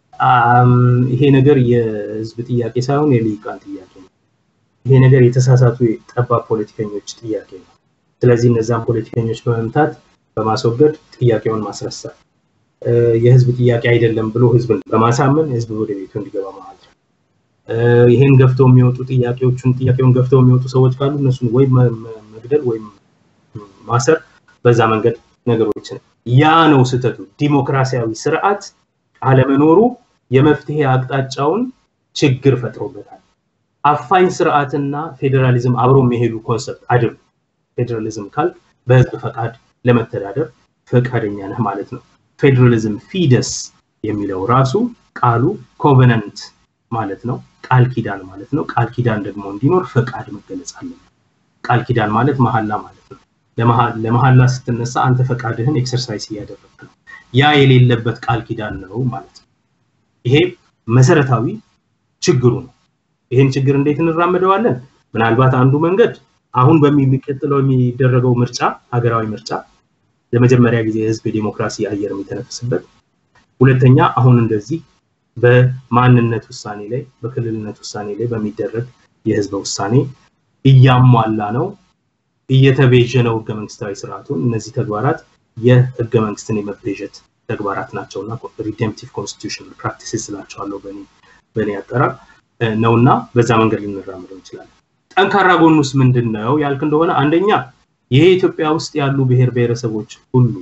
ይሄ ነገር የህዝብ ጥያቄ ሳይሆን የልሂቃን ጥያቄ ነው ይሄ ነገር የተሳሳቱ ጠባብ ፖለቲከኞች ጥያቄ ነው ስለዚህ እነዛን ፖለቲከኞች በመምታት በማስወገድ ጥያቄውን ማስረሳት የህዝብ ጥያቄ አይደለም ብሎ ህዝብን በማሳመን ህዝብ ወደ ቤቱ እንዲገባ ማድረግ ይሄን ገፍተው የሚወጡ ጥያቄዎቹን ጥያቄውን ገፍተው የሚወጡ ሰዎች ካሉ እነሱን ወይ መግደል ወይም ማሰር በዛ መንገድ ነገሮችን ያ ነው ስህተቱ ዲሞክራሲያዊ ስርዓት አለመኖሩ የመፍትሄ አቅጣጫውን ችግር ፈጥሮበታል አፋኝ ስርዓትና ፌዴራሊዝም አብሮ የሚሄዱ ኮንሰፕት አይደሉም ፌዴራሊዝም ካል በህዝብ ፈቃድ ለመተዳደር ፈቃደኛ ነህ ማለት ነው ፌዴራሊዝም ፊደስ የሚለው ራሱ ቃሉ ኮቨነንት ማለት ነው ቃል ኪዳን ማለት ነው ቃል ኪዳን ደግሞ እንዲኖር ፈቃድ መገለጽ አለበት ቃል ኪዳን ማለት መሀላ ማለት ነው ለመሀላ ስትነሳ አንተ ፈቃድህን ኤክሰርሳይዝ እያደረግ ነው ያ የሌለበት ቃል ኪዳን ነው ማለት ነው ይሄ መሰረታዊ ችግሩ ነው ይህን ችግር እንዴት እንራመደዋለን ምናልባት አንዱ መንገድ አሁን በሚቀጥለው የሚደረገው ምርጫ ሀገራዊ ምርጫ ለመጀመሪያ ጊዜ የህዝብ የዲሞክራሲ አየር የሚተነፍስበት ሁለተኛ አሁን እንደዚህ በማንነት ውሳኔ ላይ በክልልነት ውሳኔ ላይ በሚደረግ የህዝበ ውሳኔ እያሟላ ነው እየተቤዠ ነው ህገ መንግስታዊ ስርዓቱን እነዚህ ተግባራት የህገ መንግስትን የመቤዠት ተግባራት ናቸው እና ሪዴምፕቲቭ ኮንስቲቱሽናል ፕራክቲስስ ስላቸዋለሁ በእኔ አጠራር ነውና በዛ መንገድ ልንራምደው እንችላለን ጠንካራ ጎኑስ ምንድን ነው ያልክ እንደሆነ አንደኛ ይሄ ኢትዮጵያ ውስጥ ያሉ ብሔር ብሔረሰቦች ሁሉ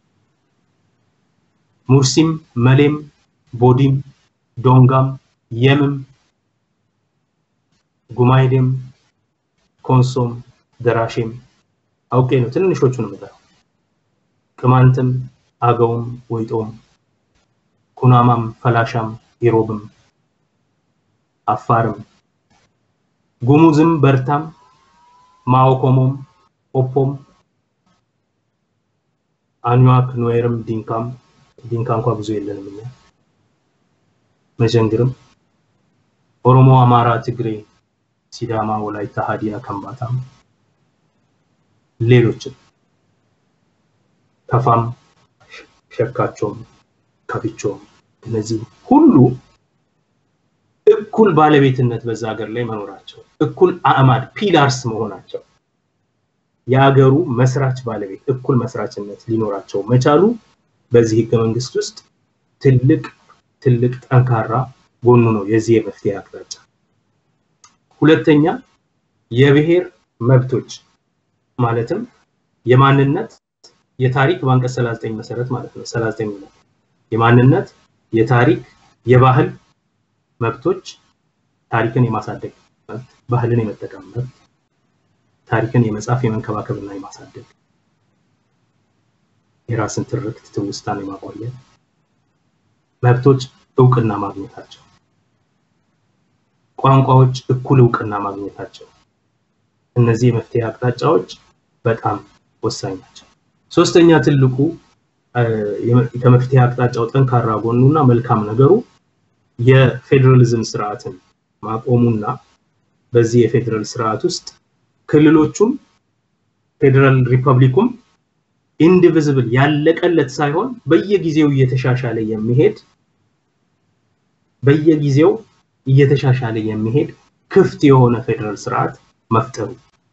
ሙርሲም መሌም ቦዲም ዶንጋም የምም ጉማይዴም ኮንሶም ደራሼም አውቄ ነው ትንንሾቹን የምጠራው ቅማንትም አገውም ወይጦም ኩናማም ፈላሻም ኢሮብም አፋርም ጉሙዝም በርታም ማኦኮሞም ኦፖም አኝዋክ ኑዌርም ዲንካም ዲንካ እንኳ ብዙ የለንም እኛ መጀንግርም ኦሮሞ አማራ ትግሬ ሲዳማ ወላይታ ሀዲያ ከምባታም ሌሎችም ከፋም ሸካቸውም ከፊቸውም እነዚህ ሁሉ እኩል ባለቤትነት በዛ ሀገር ላይ መኖራቸው እኩል አእማድ ፒላርስ መሆናቸው የሀገሩ መስራች ባለቤት እኩል መስራችነት ሊኖራቸው መቻሉ በዚህ ህገ መንግስት ውስጥ ትልቅ ትልቅ ጠንካራ ጎኑ ነው የዚህ የመፍትሄ አቅጣጫ ሁለተኛ የብሔር መብቶች ማለትም የማንነት የታሪክ በአንቀጽ 39 መሰረት ማለት ነው 39 የማንነት የታሪክ የባህል መብቶች ታሪክን የማሳደግ መብት ባህልን የመጠቀም መብት ታሪክን የመጻፍ የመንከባከብና የማሳደግ የራስን ትርክት ትውስታን የማቆየት መብቶች እውቅና ማግኘታቸው ቋንቋዎች እኩል እውቅና ማግኘታቸው እነዚህ የመፍትሄ አቅጣጫዎች በጣም ወሳኝ ናቸው ሶስተኛ ትልቁ ከመፍትሄ አቅጣጫው ጠንካራ ጎኑና መልካም ነገሩ የፌዴራሊዝም ስርዓትን ማቆሙና በዚህ የፌዴራል ስርዓት ውስጥ ክልሎቹም ፌዴራል ሪፐብሊኩም ኢንዲቪዝብል ያለቀለት ሳይሆን በየጊዜው እየተሻሻለ የሚሄድ በየጊዜው እየተሻሻለ የሚሄድ ክፍት የሆነ ፌዴራል ስርዓት መፍጠሩ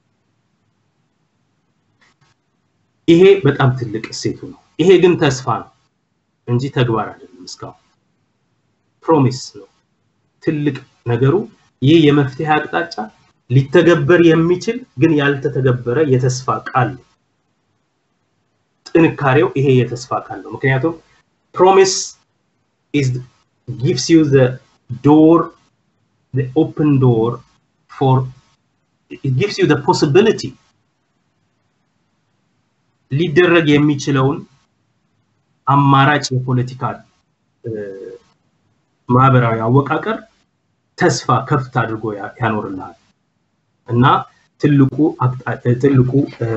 ይሄ በጣም ትልቅ እሴቱ ነው ይሄ ግን ተስፋ ነው እንጂ ተግባር አይደለም እስካሁን ፕሮሚስ ነው ትልቅ ነገሩ ይህ የመፍትሄ አቅጣጫ ሊተገበር የሚችል ግን ያልተተገበረ የተስፋ ቃል ጥንካሬው ይሄ የተስፋ ቃል ነው። ምክንያቱም ፕሮሚስ is gives you the door the open door for it gives you the possibility ሊደረግ የሚችለውን አማራጭ የፖለቲካ ማህበራዊ አወቃቀር ተስፋ ከፍት አድርጎ ያኖርልሃል እና ትልቁ ትልቁ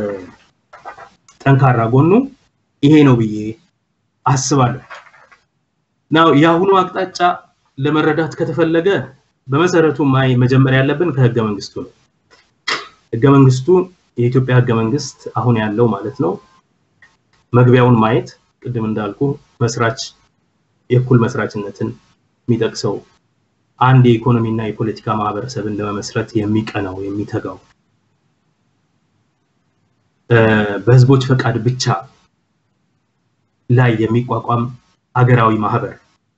ጠንካራ ጎኑ ይሄ ነው ብዬ አስባለሁ። ናው የአሁኑ አቅጣጫ ለመረዳት ከተፈለገ በመሰረቱ ማይ መጀመሪያ ያለብን ከህገ መንግስቱ ነው። ህገ መንግስቱ የኢትዮጵያ ህገ መንግስት አሁን ያለው ማለት ነው። መግቢያውን ማየት ቅድም እንዳልኩ መስራች የእኩል መስራችነትን የሚጠቅሰው አንድ የኢኮኖሚና የፖለቲካ ማህበረሰብን ለመመስረት የሚቀናው የሚተጋው በህዝቦች ፈቃድ ብቻ ላይ የሚቋቋም አገራዊ ማህበር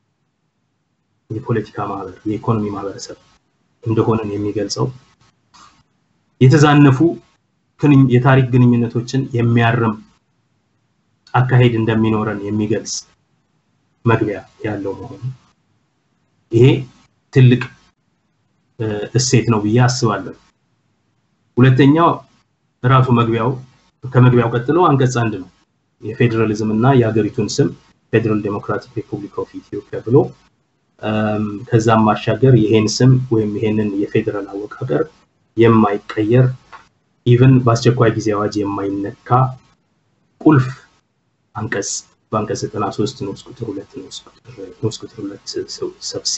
የፖለቲካ ማህበር የኢኮኖሚ ማህበረሰብ እንደሆነን የሚገልጸው የተዛነፉ የታሪክ ግንኙነቶችን የሚያርም አካሄድ እንደሚኖረን የሚገልጽ መግቢያ ያለው መሆኑ ይሄ ትልቅ እሴት ነው ብዬ አስባለሁ። ሁለተኛው ራሱ መግቢያው ከመግቢያው ቀጥሎ አንቀጽ አንድ ነው። የፌዴራሊዝም እና የሀገሪቱን ስም ፌዴራል ዴሞክራቲክ ሪፑብሊክ ኦፍ ኢትዮጵያ ብሎ ከዛም ማሻገር ይሄን ስም ወይም ይሄንን የፌዴራል አወቃቀር የማይቀየር ኢቭን በአስቸኳይ ጊዜ አዋጅ የማይነካ ቁልፍ አንቀጽ በአንቀጽ 93 ንዑስ ቁጥር ሁለት ንዑስ ቁጥር ሁለት ሰብሲ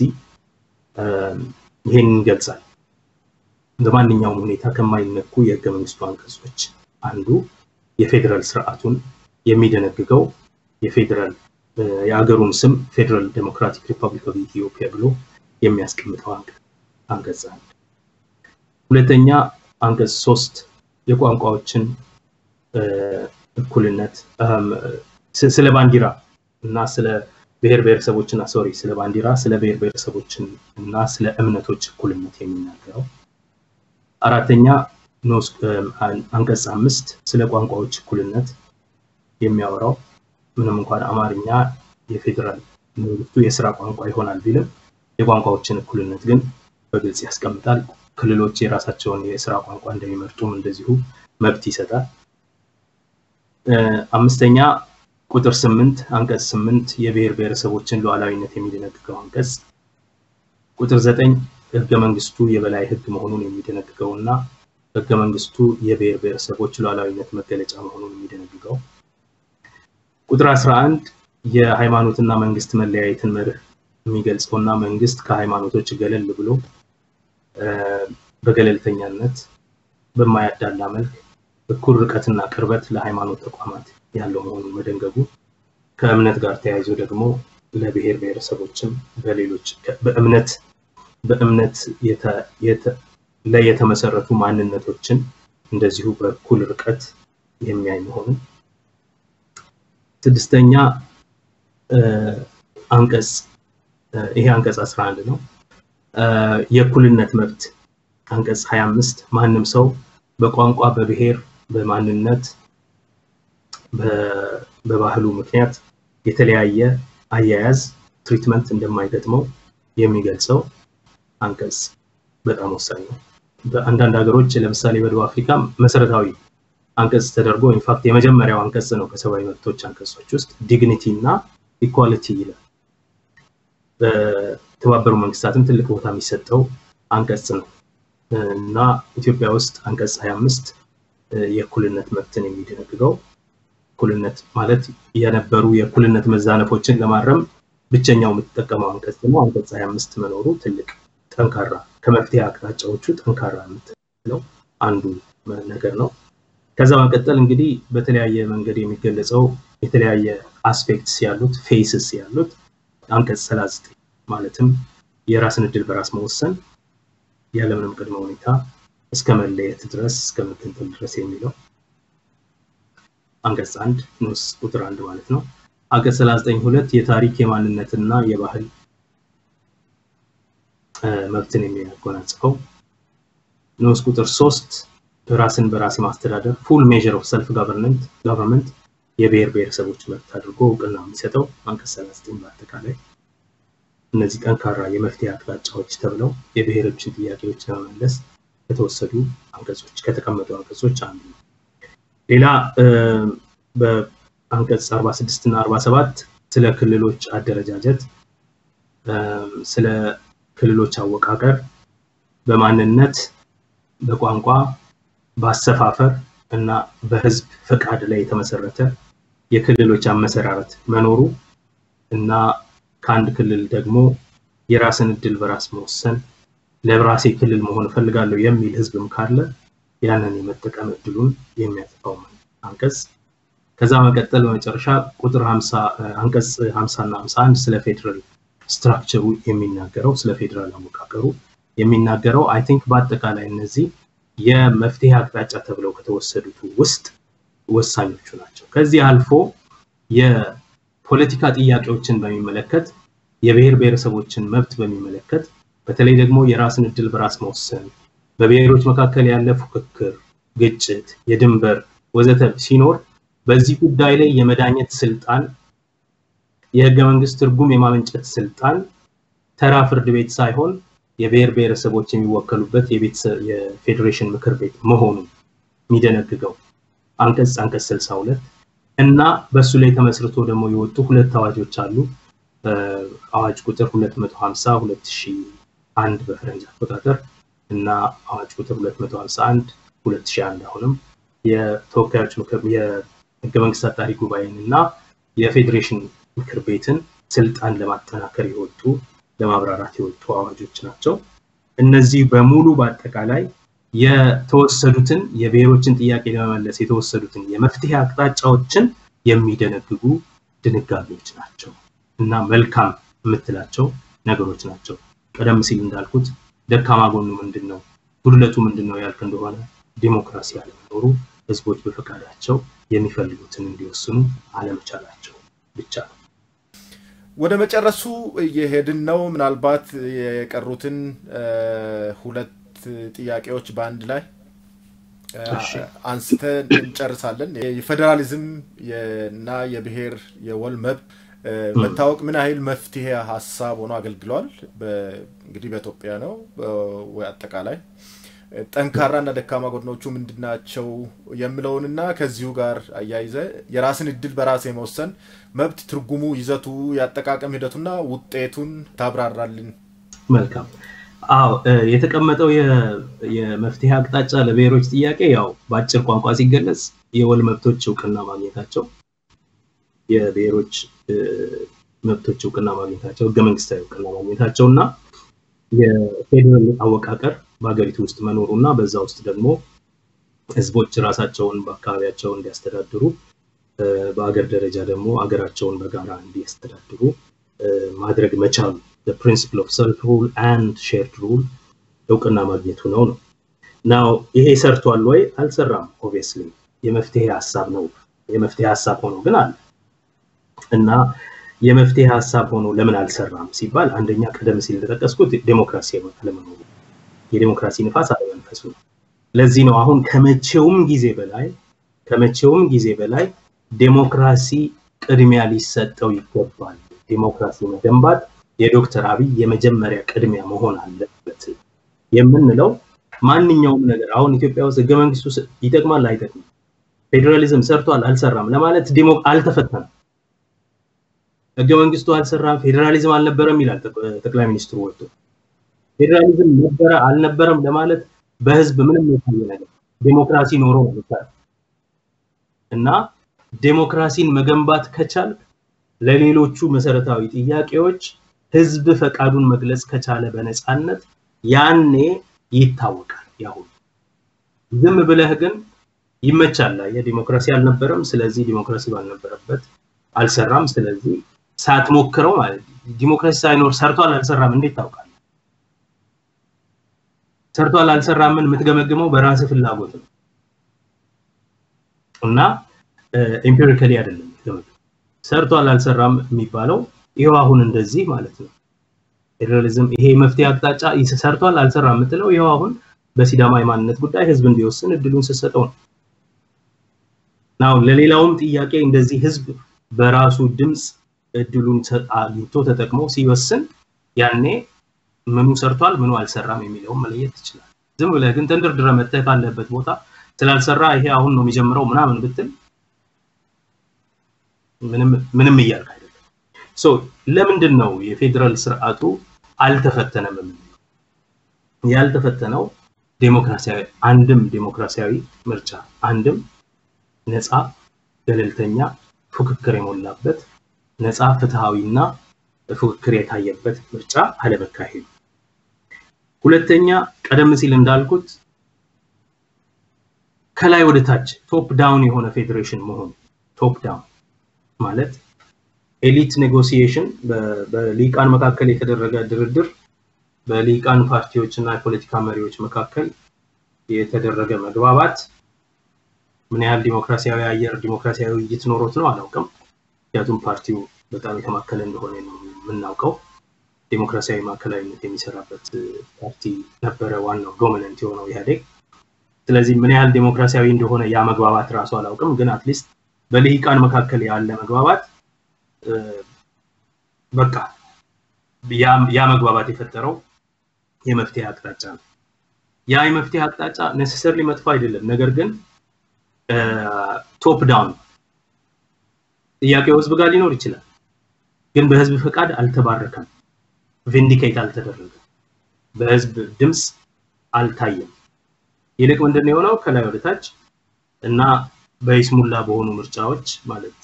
ይሄን ይገልጻል። በማንኛውም ሁኔታ ከማይነኩ የህገ መንግስቱ አንቀጾች አንዱ የፌዴራል ስርዓቱን የሚደነግገው የፌዴራል የአገሩን ስም ፌዴራል ዴሞክራቲክ ሪፐብሊክ ኦፍ ኢትዮጵያ ብሎ የሚያስቀምጠው አንቀጽ አንድ። ሁለተኛ አንቀጽ ሶስት የቋንቋዎችን እኩልነት ስለ ባንዲራ እና ስለ ብሔር ብሔረሰቦችና ሶሪ ስለ ባንዲራ ስለ ብሔር ብሔረሰቦችን እና ስለ እምነቶች እኩልነት የሚናገረው አራተኛ አንቀጽ አምስት ስለ ቋንቋዎች እኩልነት የሚያወራው ምንም እንኳን አማርኛ የፌዴራል መንግስቱ የስራ ቋንቋ ይሆናል ቢልም የቋንቋዎችን እኩልነት ግን በግልጽ ያስቀምጣል። ክልሎች የራሳቸውን የስራ ቋንቋ እንደሚመርጡም እንደዚሁ መብት ይሰጣል። አምስተኛ ቁጥር ስምንት አንቀጽ ስምንት የብሔር ብሔረሰቦችን ሉዓላዊነት የሚደነግገው አንቀጽ ቁጥር ዘጠኝ ህገ መንግስቱ የበላይ ህግ መሆኑን የሚደነግገው እና ህገ መንግስቱ የብሔር ብሔረሰቦች ሉዓላዊነት መገለጫ መሆኑን የሚደነግገው ቁጥር 11 የሃይማኖትና መንግስት መለያየትን መርህ የሚገልጸውና መንግስት ከሃይማኖቶች ገለል ብሎ በገለልተኛነት በማያዳላ መልክ እኩል ርቀትና ቅርበት ለሃይማኖት ተቋማት ያለው መሆኑን መደንገጉ ከእምነት ጋር ተያይዞ ደግሞ ለብሔር ብሔረሰቦችም በሌሎች በእምነት በእምነት ላይ የተመሰረቱ ማንነቶችን እንደዚሁ በእኩል ርቀት የሚያይ መሆኑ ስድስተኛ አንቀጽ ይሄ አንቀጽ 11 ነው። የእኩልነት መብት አንቀጽ 25 ማንም ሰው በቋንቋ፣ በብሔር፣ በማንነት፣ በባህሉ ምክንያት የተለያየ አያያዝ ትሪትመንት እንደማይገጥመው የሚገልጸው አንቀጽ በጣም ወሳኝ ነው። በአንዳንድ ሀገሮች ለምሳሌ በደቡብ አፍሪካ መሰረታዊ አንቀጽ ተደርጎ ኢንፋክት የመጀመሪያው አንቀጽ ነው ከሰብአዊ መብቶች አንቀጾች ውስጥ ዲግኒቲ እና ኢኳሊቲ ይላል። በተባበሩ መንግስታትም ትልቅ ቦታ የሚሰጠው አንቀጽ ነው እና ኢትዮጵያ ውስጥ አንቀጽ 25 የእኩልነት መብትን የሚደነግገው እኩልነት ማለት የነበሩ የእኩልነት መዛነፎችን ለማረም ብቸኛው የምትጠቀመው አንቀጽ ደግሞ አንቀጽ 25 መኖሩ ትልቅ ጠንካራ ከመፍትሄ አቅጣጫዎቹ ጠንካራ የምትለው አንዱ ነገር ነው። ከዛ መቀጠል እንግዲህ በተለያየ መንገድ የሚገለጸው የተለያየ አስፔክትስ ያሉት ፌስስ ያሉት አንቀጽ 39 ማለትም የራስን እድል በራስ መወሰን ያለምንም ቅድመ ሁኔታ እስከ መለየት ድረስ እስከ መገንጠል ድረስ የሚለው አንቀጽ አንድ ንዑስ ቁጥር አንድ ማለት ነው። አንቀጽ 39 ሁለት የታሪክ የማንነትና የባህል መብትን የሚያጎናጽፈው ንዑስ ቁጥር ሶስት ራስን በራስ ማስተዳደር ፉል ሜዥር ኦፍ ሰልፍ ጋቨርንመንት የብሔር ብሔረሰቦች መብት አድርጎ እውቅና የሚሰጠው አንቀጽ 39 በአጠቃላይ እነዚህ ጠንካራ የመፍትሄ አቅጣጫዎች ተብለው የብሔሮችን ጥያቄዎች ለመመለስ ከተወሰዱ አንቀጾች ከተቀመጡ አንቀጾች አንዱ ነው። ሌላ በአንቀጽ 46 እና 47 ስለ ክልሎች አደረጃጀት፣ ስለ ክልሎች አወቃቀር በማንነት፣ በቋንቋ፣ በአሰፋፈር እና በህዝብ ፈቃድ ላይ የተመሰረተ የክልሎች አመሰራረት መኖሩ እና ከአንድ ክልል ደግሞ የራስን እድል በራስ መወሰን ለራሴ ክልል መሆን እፈልጋለሁ የሚል ህዝብም ካለ ያንን የመጠቀም እድሉን የሚያጠፋው አንቀጽ ከዛ መቀጠል በመጨረሻ ቁጥር 50 አንቀጽ 50 እና 51 ስለ ፌዴራል ስትራክቸሩ የሚናገረው ስለ ፌዴራል አወቃቀሩ የሚናገረው አይ ቲንክ በአጠቃላይ እነዚህ የመፍትሄ አቅጣጫ ተብለው ከተወሰዱት ውስጥ ወሳኞቹ ናቸው። ከዚህ አልፎ የፖለቲካ ጥያቄዎችን በሚመለከት የብሔር ብሔረሰቦችን መብት በሚመለከት በተለይ ደግሞ የራስን እድል በራስ መወሰን፣ በብሔሮች መካከል ያለ ፉክክር፣ ግጭት፣ የድንበር ወዘተ ሲኖር በዚህ ጉዳይ ላይ የመዳኘት ስልጣን የህገ መንግስት ትርጉም የማመንጨት ስልጣን ተራ ፍርድ ቤት ሳይሆን የብሔር ብሔረሰቦች የሚወከሉበት የፌዴሬሽን ምክር ቤት መሆኑ የሚደነግገው አንቀጽ አንቀጽ 62 እና በእሱ ላይ ተመስርቶ ደግሞ የወጡ ሁለት አዋጆች አሉ። አዋጅ ቁጥር 250 2001 በፈረንጅ አቆጣጠር እና አዋጅ ቁጥር 251 2001 አሁንም የተወካዮች ምክር የህገ መንግስት አጣሪ ጉባኤን እና የፌዴሬሽን ምክር ቤትን ስልጣን ለማጠናከር የወጡ ለማብራራት የወጡ አዋጆች ናቸው። እነዚህ በሙሉ በአጠቃላይ የተወሰዱትን የብሔሮችን ጥያቄ ለመመለስ የተወሰዱትን የመፍትሄ አቅጣጫዎችን የሚደነግጉ ድንጋጌዎች ናቸው እና መልካም የምትላቸው ነገሮች ናቸው። ቀደም ሲል እንዳልኩት ደካማ ጎኑ ምንድን ነው፣ ጉድለቱ ምንድን ነው ያልክ እንደሆነ ዲሞክራሲ አለመኖሩ፣ ህዝቦች በፈቃዳቸው የሚፈልጉትን እንዲወስኑ አለመቻላቸው ብቻ ነው። ወደ መጨረሱ እየሄድን ነው። ምናልባት የቀሩትን ሁለት ጥያቄዎች በአንድ ላይ አንስተን እንጨርሳለን። የፌዴራሊዝም እና የብሔር የወል መብት መታወቅ ምን ያህል መፍትሄ ሀሳብ ሆኖ አገልግሏል? እንግዲህ በኢትዮጵያ ነው ወይ አጠቃላይ ጠንካራና ደካማ ጎድኖቹ ምንድናቸው የሚለውንና ከዚሁ ጋር አያይዘ የራስን እድል በራስ የመወሰን መብት ትርጉሙ፣ ይዘቱ፣ የአጠቃቀም ሂደቱና ውጤቱን ታብራራልን። መልካም። አዎ የተቀመጠው የመፍትሄ አቅጣጫ ለብሔሮች ጥያቄ ያው በአጭር ቋንቋ ሲገለጽ የወል መብቶች እውቅና ማግኘታቸው፣ የብሔሮች መብቶች እውቅና ማግኘታቸው፣ ህገ መንግስታዊ እውቅና ማግኘታቸው እና የፌዴራል አወቃቀር በሀገሪቱ ውስጥ መኖሩ እና በዛ ውስጥ ደግሞ ህዝቦች ራሳቸውን በአካባቢያቸው እንዲያስተዳድሩ በአገር ደረጃ ደግሞ አገራቸውን በጋራ እንዲያስተዳድሩ ማድረግ መቻሉ ፕሪንሲፕል ኦፍ ሰልፍ ሩል አንድ ሼርድ ሩል እውቅና ማግኘቱ ነው ነው ናው ይሄ ሰርቷል ወይ አልሰራም ኦብቪየስሊ የመፍትሄ ሀሳብ ነው የመፍትሄ ሀሳብ ሆኖ ግን አለ እና የመፍትሄ ሀሳብ ሆኖ ለምን አልሰራም ሲባል አንደኛ ቀደም ሲል እንደጠቀስኩት ዴሞክራሲ አለመኖሩ የዴሞክራሲ ንፋስ አለመንፈሱ ነው ለዚህ ነው አሁን ከመቼውም ጊዜ በላይ ከመቼውም ጊዜ በላይ ዴሞክራሲ ቅድሚያ ሊሰጠው ይገባል ዴሞክራሲ መገንባት የዶክተር አብይ የመጀመሪያ ቅድሚያ መሆን አለበት የምንለው ማንኛውም ነገር አሁን ኢትዮጵያ ውስጥ ህገ መንግስቱ ይጠቅማል አይጠቅምም ፌዴራሊዝም ሰርቷል አልሰራም ለማለት ዴሞ አልተፈተነም ህገ መንግስቱ አልሰራም ፌዴራሊዝም አልነበረም ይላል ጠቅላይ ሚኒስትሩ ወጥቶ ፌዴራሊዝም ነበረ አልነበረም ለማለት በህዝብ ምንም የታየ ነገር ዴሞክራሲ ኖሮ ነው እና ዴሞክራሲን መገንባት ከቻል ለሌሎቹ መሰረታዊ ጥያቄዎች ህዝብ ፈቃዱን መግለጽ ከቻለ በነፃነት ያኔ ይታወቃል ያሁን ዝም ብለህ ግን ይመቻል የዲሞክራሲ አልነበረም ስለዚህ ዲሞክራሲ ባልነበረበት አልሰራም ስለዚህ ሳትሞክረው ማለት ዲሞክራሲ ሳይኖር ሰርቷል አልሰራም እንዴት ታውቃል ሰርቷል አልሰራምን የምትገመግመው በራስ ፍላጎት ነው እና ኤምፒሪካሊ አይደለም የምትገመግመው ሰርቷል አልሰራም የሚባለው ይኸው አሁን እንደዚህ ማለት ነው ፌዴራሊዝም ይሄ መፍትሄ አቅጣጫ ሰርቷል አልሰራም የምትለው ይኸው አሁን በሲዳማ የማንነት ጉዳይ ህዝብ እንዲወስን እድሉን ስትሰጠው ነው ናው ለሌላውም ጥያቄ እንደዚህ ህዝብ በራሱ ድምፅ እድሉን አግኝቶ ተጠቅሞ ሲወስን ያኔ ምኑ ሰርቷል ምኑ አልሰራም የሚለውን መለየት ይችላል። ዝም ብለህ ግን ተንደርድረ መተህ ካለበት ቦታ ስላልሰራ ይሄ አሁን ነው የሚጀምረው ምናምን ብትል ምንም ምንም እያልክ አይደለም። ሶ ለምንድን ነው የፌዴራል ስርዓቱ አልተፈተነም የምንለው? ያልተፈተነው ዴሞክራሲያዊ አንድም ዴሞክራሲያዊ ምርጫ አንድም ነፃ ገለልተኛ ፉክክር የሞላበት ነፃ ፍትሃዊና ፉክክር የታየበት ምርጫ አለመካሄዱ። ሁለተኛ ቀደም ሲል እንዳልኩት ከላይ ወደ ታች ቶፕ ዳውን የሆነ ፌዴሬሽን መሆኑ ቶፕ ዳውን ማለት ኤሊት ኔጎሲዬሽን በሊቃን መካከል የተደረገ ድርድር በሊቃን ፓርቲዎች እና የፖለቲካ መሪዎች መካከል የተደረገ መግባባት ምን ያህል ዲሞክራሲያዊ አየር ዲሞክራሲያዊ ውይይት ኖሮት ነው አላውቅም። ምክንያቱም ፓርቲው በጣም የተማከለ እንደሆነ ነው የምናውቀው። ዲሞክራሲያዊ ማዕከላዊነት የሚሰራበት ፓርቲ ነበረ ዋናው ዶሚነንት የሆነው ኢህአዴግ። ስለዚህ ምን ያህል ዲሞክራሲያዊ እንደሆነ ያ መግባባት ራሱ አላውቅም፣ ግን አትሊስት በልሂቃን መካከል ያለ መግባባት በቃ ያ መግባባት የፈጠረው የመፍትሄ አቅጣጫ ነው። ያ የመፍትሄ አቅጣጫ ነሰሰርሊ መጥፎ አይደለም፣ ነገር ግን ቶፕ ዳውን ጥያቄው ህዝብ ጋር ሊኖር ይችላል፣ ግን በህዝብ ፈቃድ አልተባረከም፣ ቪንዲኬት አልተደረገም፣ በህዝብ ድምፅ አልታየም። ይልቅ ምንድን የሆነው ከላይ ወደ ታች እና በይስሙላ በሆኑ ምርጫዎች ማለት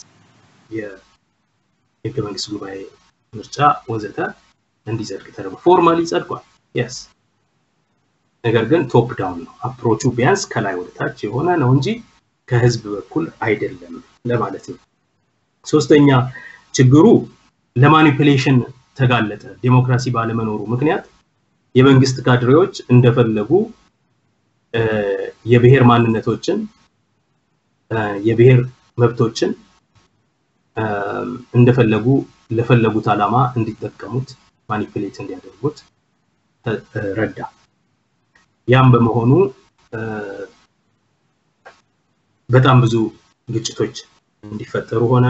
የህገ መንግስት ጉባኤ ምርጫ ወዘተ እንዲጸድቅ ተደርጎ ፎርማሊ ጸድቋል። የስ ነገር ግን ቶፕ ዳውን ነው አፕሮቹ ቢያንስ ከላይ ወደ ታች የሆነ ነው እንጂ ከህዝብ በኩል አይደለም ለማለት ነው። ሶስተኛ ችግሩ ለማኒፕሌሽን ተጋለጠ። ዴሞክራሲ ባለመኖሩ ምክንያት የመንግስት ካድሬዎች እንደፈለጉ የብሔር ማንነቶችን የብሔር መብቶችን እንደፈለጉ ለፈለጉት ዓላማ እንዲጠቀሙት ማኒፕሌት እንዲያደርጉት ረዳ። ያም በመሆኑ በጣም ብዙ ግጭቶች እንዲፈጠሩ ሆነ።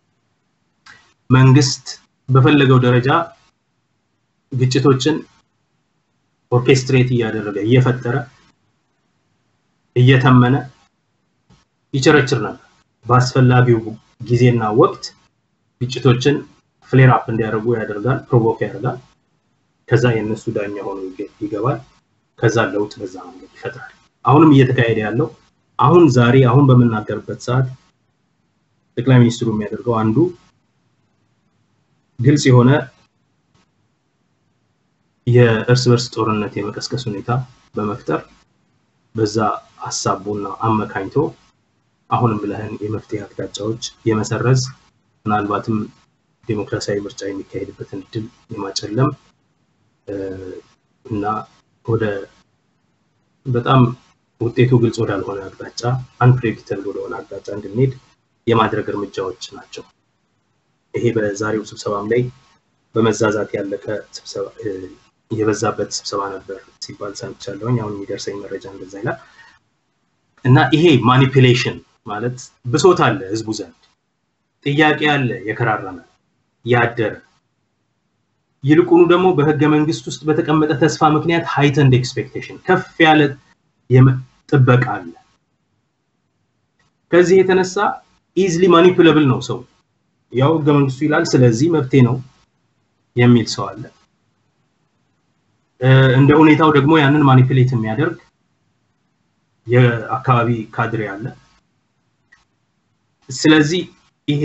መንግስት በፈለገው ደረጃ ግጭቶችን ኦርኬስትሬት እያደረገ እየፈጠረ እየተመነ ይቸረችር ነበር። በአስፈላጊው ጊዜና ወቅት ግጭቶችን ፍሌር አፕ እንዲያደርጉ ያደርጋል፣ ፕሮቮክ ያደርጋል። ከዛ የእነሱ ዳኛ ሆኖ ይገባል። ከዛ ለውጥ በዛ መንገድ ይፈጥራል። አሁንም እየተካሄደ ያለው አሁን ዛሬ አሁን በምናገርበት ሰዓት ጠቅላይ ሚኒስትሩ የሚያደርገው አንዱ ግልጽ የሆነ የእርስ በርስ ጦርነት የመቀስቀስ ሁኔታ በመፍጠር በዛ ሀሳቡና አመካኝቶ አሁንም ብለህን የመፍትሄ አቅጣጫዎች የመሰረዝ ምናልባትም ዴሞክራሲያዊ ምርጫ የሚካሄድበትን እድል የማጨለም እና ወደ በጣም ውጤቱ ግልጽ ወዳልሆነ አቅጣጫ አንፕሬዲክተብል ወደሆነ አቅጣጫ እንድንሄድ የማድረግ እርምጃዎች ናቸው። ይሄ በዛሬው ስብሰባም ላይ በመዛዛት ያለቀ ስብሰባ የበዛበት ስብሰባ ነበር ሲባል ሰምቻለሁኝ። አሁን የሚደርሰኝ መረጃ እንደዛ ይላል እና ይሄ ማኒፕሌሽን ማለት ብሶት አለ ህዝቡ ዘንድ ጥያቄ አለ የከራረመ ያደረ ይልቁኑ ደግሞ በህገ መንግስት ውስጥ በተቀመጠ ተስፋ ምክንያት ሃይተንድ ኤክስፔክቴሽን ከፍ ያለ ጥበቃ አለ። ከዚህ የተነሳ ኢዝሊ ማኒፑለብል ነው ሰው። ያው ህገ መንግስቱ ይላል፣ ስለዚህ መብቴ ነው የሚል ሰው አለ። እንደ ሁኔታው ደግሞ ያንን ማኒፕሌት የሚያደርግ የአካባቢ ካድሬ አለ። ስለዚህ ይሄ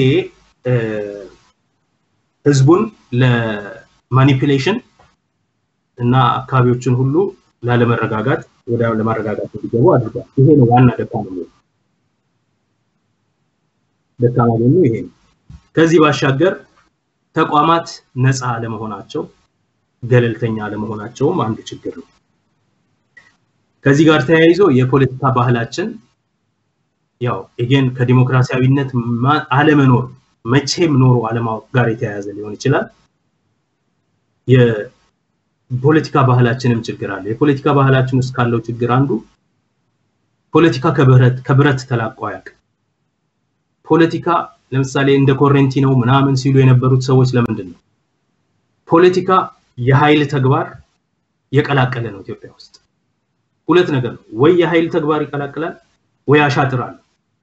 ህዝቡን ለማኒፕሌሽን እና አካባቢዎችን ሁሉ ላለመረጋጋት ወደ ለማረጋጋት እንዲገቡ አድርጓል። ይሄ ነው ዋና ደካማ ጎኑ። ደካማ ጎኑ ይሄ ነው። ከዚህ ባሻገር ተቋማት ነፃ አለመሆናቸው፣ ገለልተኛ አለመሆናቸውም አንዱ ችግር ነው። ከዚህ ጋር ተያይዞ የፖለቲካ ባህላችን ያው ኤጌን ከዲሞክራሲያዊነት አለመኖር መቼም ኖሮ አለማወቅ ጋር የተያያዘ ሊሆን ይችላል። የፖለቲካ ባህላችንም ችግር አለ። የፖለቲካ ባህላችን ውስጥ ካለው ችግር አንዱ ፖለቲካ ከብረት ከብረት ተላቆ አያውቅም። ፖለቲካ ለምሳሌ እንደ ኮሬንቲ ነው ምናምን ሲሉ የነበሩት ሰዎች ለምንድን ነው? ፖለቲካ የኃይል ተግባር የቀላቀለ ነው ኢትዮጵያ ውስጥ። ሁለት ነገር ነው፣ ወይ የኃይል ተግባር ይቀላቅላል ወይ አሻጥር አለ።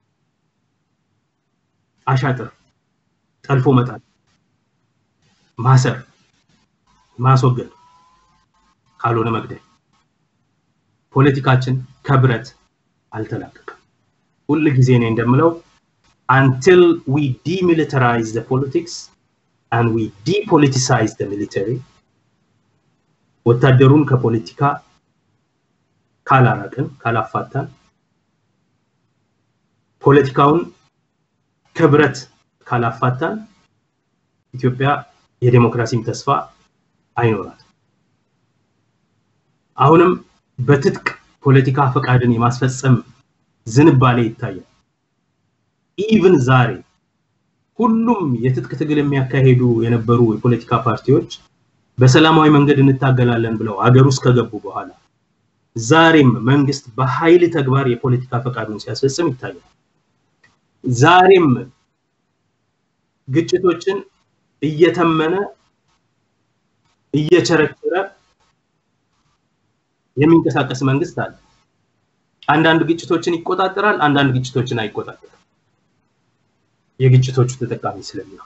አሻጥር ጠልፎ መጣል፣ ማሰር፣ ማስወገድ፣ ካልሆነ መግደል። ፖለቲካችን ከብረት አልተላቀቀም። ሁል ጊዜ እኔ እንደምለው until we demilitarize the politics and we depoliticize the military ወታደሩን ከፖለቲካ ካላራቅን ካላፋታን ፖለቲካውን ከብረት ካላፋታን ኢትዮጵያ የዴሞክራሲም ተስፋ አይኖራትም። አሁንም በትጥቅ ፖለቲካ ፈቃድን የማስፈጸም ዝንባሌ ይታያል። ኢቭን ዛሬ ሁሉም የትጥቅ ትግል የሚያካሄዱ የነበሩ የፖለቲካ ፓርቲዎች በሰላማዊ መንገድ እንታገላለን ብለው አገር ውስጥ ከገቡ በኋላ ዛሬም መንግስት በኃይል ተግባር የፖለቲካ ፈቃዱን ሲያስፈጽም ይታያል። ዛሬም ግጭቶችን እየተመነ እየቸረቸረ የሚንቀሳቀስ መንግስት አለ። አንዳንድ ግጭቶችን ይቆጣጠራል፣ አንዳንድ ግጭቶችን አይቆጣጠርም። የግጭቶቹ ተጠቃሚ ስለሚሆን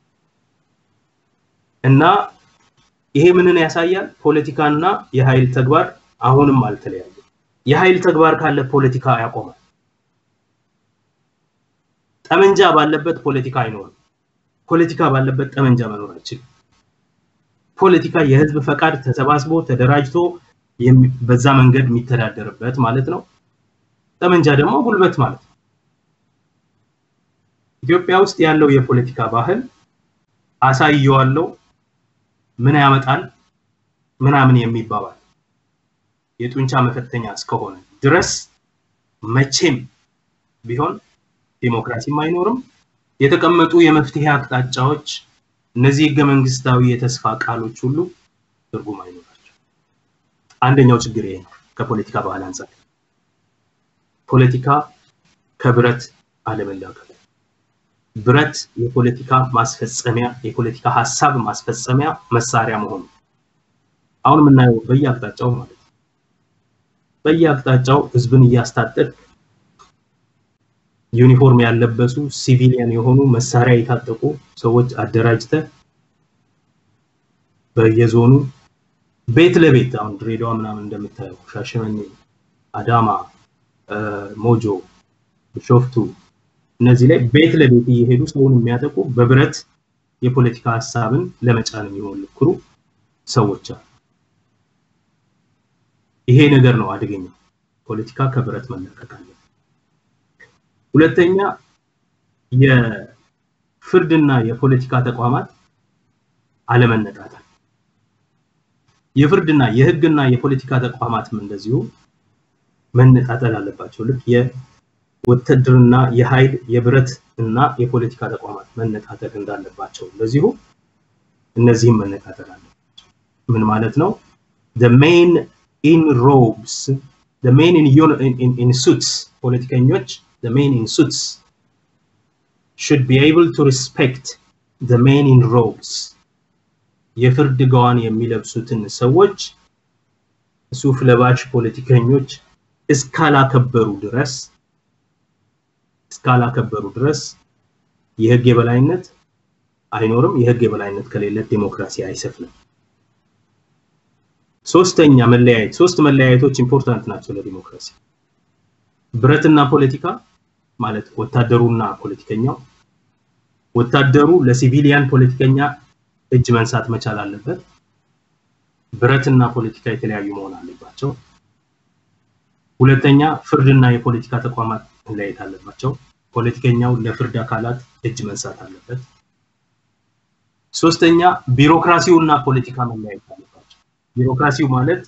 እና ይሄ ምንን ያሳያል? ፖለቲካና የኃይል ተግባር አሁንም አልተለያየም። የኃይል ተግባር ካለ ፖለቲካ ያቆማል። ጠመንጃ ባለበት ፖለቲካ አይኖርም። ፖለቲካ ባለበት ጠመንጃ መኖር አይችልም። ፖለቲካ የህዝብ ፈቃድ ተሰባስቦ ተደራጅቶ በዛ መንገድ የሚተዳደርበት ማለት ነው። ጠመንጃ ደግሞ ጉልበት ማለት ነው። ኢትዮጵያ ውስጥ ያለው የፖለቲካ ባህል አሳየዋለሁ፣ ምን ያመጣል ምናምን የሚባባል የጡንቻ መፈተኛ እስከሆነ ድረስ መቼም ቢሆን ዲሞክራሲም አይኖርም። የተቀመጡ የመፍትሄ አቅጣጫዎች፣ እነዚህ ህገ መንግስታዊ የተስፋ ቃሎች ሁሉ ትርጉም አይኖራቸው። አንደኛው ችግር ይሄ ነው። ከፖለቲካ ባህል አንጻር ፖለቲካ ከብረት አለመላቀቅ ብረት የፖለቲካ ማስፈጸሚያ የፖለቲካ ሀሳብ ማስፈጸሚያ መሳሪያ መሆኑ አሁን የምናየው በየአቅጣጫው ማለት ነው። በየአቅጣጫው ህዝብን እያስታጠቅ ዩኒፎርም ያለበሱ ሲቪሊያን የሆኑ መሳሪያ የታጠቁ ሰዎች አደራጅተ በየዞኑ ቤት ለቤት አሁን ድሬዳዋ ምናምን እንደምታየው ሻሸመኔ፣ አዳማ፣ ሞጆ፣ ቢሾፍቱ እነዚህ ላይ ቤት ለቤት እየሄዱ ሰውን የሚያጠቁ በብረት የፖለቲካ ሀሳብን ለመጫን የሚሞክሩ ሰዎች አሉ። ይሄ ነገር ነው አደገኛው። ፖለቲካ ከብረት መለቀቅ አለ። ሁለተኛ የፍርድና የፖለቲካ ተቋማት አለመነጣጠል። የፍርድና የህግና የፖለቲካ ተቋማትም እንደዚሁ መነጣጠል አለባቸው። ልክ የውትድርና የኃይል የብረት እና የፖለቲካ ተቋማት መነጣጠል እንዳለባቸው እንደዚሁ እነዚህም መነጣጠል አለባቸው። ምን ማለት ነው? the main in robes the main in, in, in, in suits ፖለቲከኞች the main in suits should be able to respect the main in robes የፍርድ ገዋን የሚለብሱትን ሰዎች ሱፍ ለባሽ ፖለቲከኞች እስካላከበሩ ድረስ እስካላከበሩ ድረስ የህግ የበላይነት አይኖርም። የህግ የበላይነት ከሌለ ዴሞክራሲ አይሰፍንም። ሶስተኛ መለያየት፣ ሶስት መለያየቶች ኢምፖርታንት ናቸው ለዲሞክራሲ። ብረትና ፖለቲካ ማለት ወታደሩና ፖለቲከኛው፣ ወታደሩ ለሲቪሊያን ፖለቲከኛ እጅ መንሳት መቻል አለበት። ብረትና ፖለቲካ የተለያዩ መሆን አለባቸው። ሁለተኛ ፍርድና የፖለቲካ ተቋማት መለያየት አለባቸው። ፖለቲከኛው ለፍርድ አካላት እጅ መንሳት አለበት። ሶስተኛ ቢሮክራሲውና ፖለቲካ መለያየት አለባቸው። ቢሮክራሲው ማለት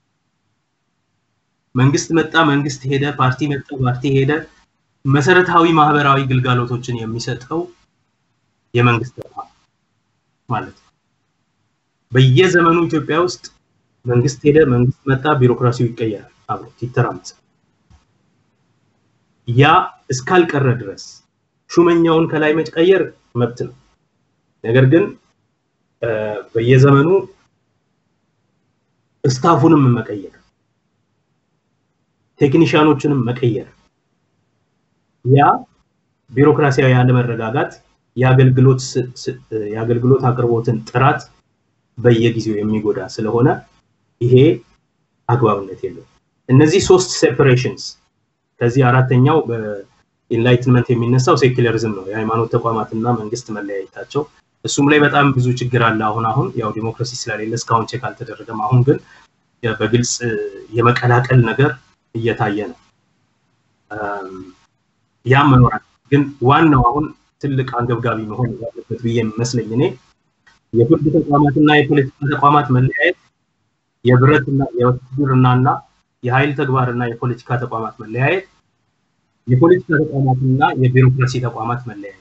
መንግስት መጣ፣ መንግስት ሄደ፣ ፓርቲ መጣ፣ ፓርቲ ሄደ፣ መሰረታዊ ማህበራዊ ግልጋሎቶችን የሚሰጠው የመንግስት ተቋም ማለት ነው። በየዘመኑ ኢትዮጵያ ውስጥ መንግስት ሄደ፣ መንግስት መጣ፣ ቢሮክራሲው ይቀየራል፣ አብሮ ይተራመሳል። ያ እስካልቀረ ድረስ ሹመኛውን ከላይ መቀየር መብት ነው። ነገር ግን በየዘመኑ ስታፉንም መቀየር፣ ቴክኒሽያኖችንም መቀየር ያ ቢሮክራሲያዊ አለመረጋጋት የአገልግሎት የአገልግሎት አቅርቦትን ጥራት በየጊዜው የሚጎዳ ስለሆነ ይሄ አግባብነት የለውም። እነዚህ ሶስት ሴፐሬሽንስ ከዚህ አራተኛው በኢንላይትመንት የሚነሳው ሴኩለሪዝም ነው። የሃይማኖት ተቋማትና መንግስት መለያየታቸው እሱም ላይ በጣም ብዙ ችግር አለ። አሁን አሁን ያው ዲሞክራሲ ስለሌለ እስካሁን ቼክ አልተደረገም። አሁን ግን በግልጽ የመቀላቀል ነገር እየታየ ነው። ያም መኖራል ግን ዋናው አሁን ትልቅ አንገብጋቢ መሆን ያለበት ብዬ የሚመስለኝ እኔ የፍርድ ተቋማትና የፖለቲካ ተቋማት መለያየት፣ የብረትና የውትድርናና የኃይል ተግባርና የፖለቲካ ተቋማት መለያየት፣ የፖለቲካ ተቋማትና የቢሮክራሲ ተቋማት መለያየት።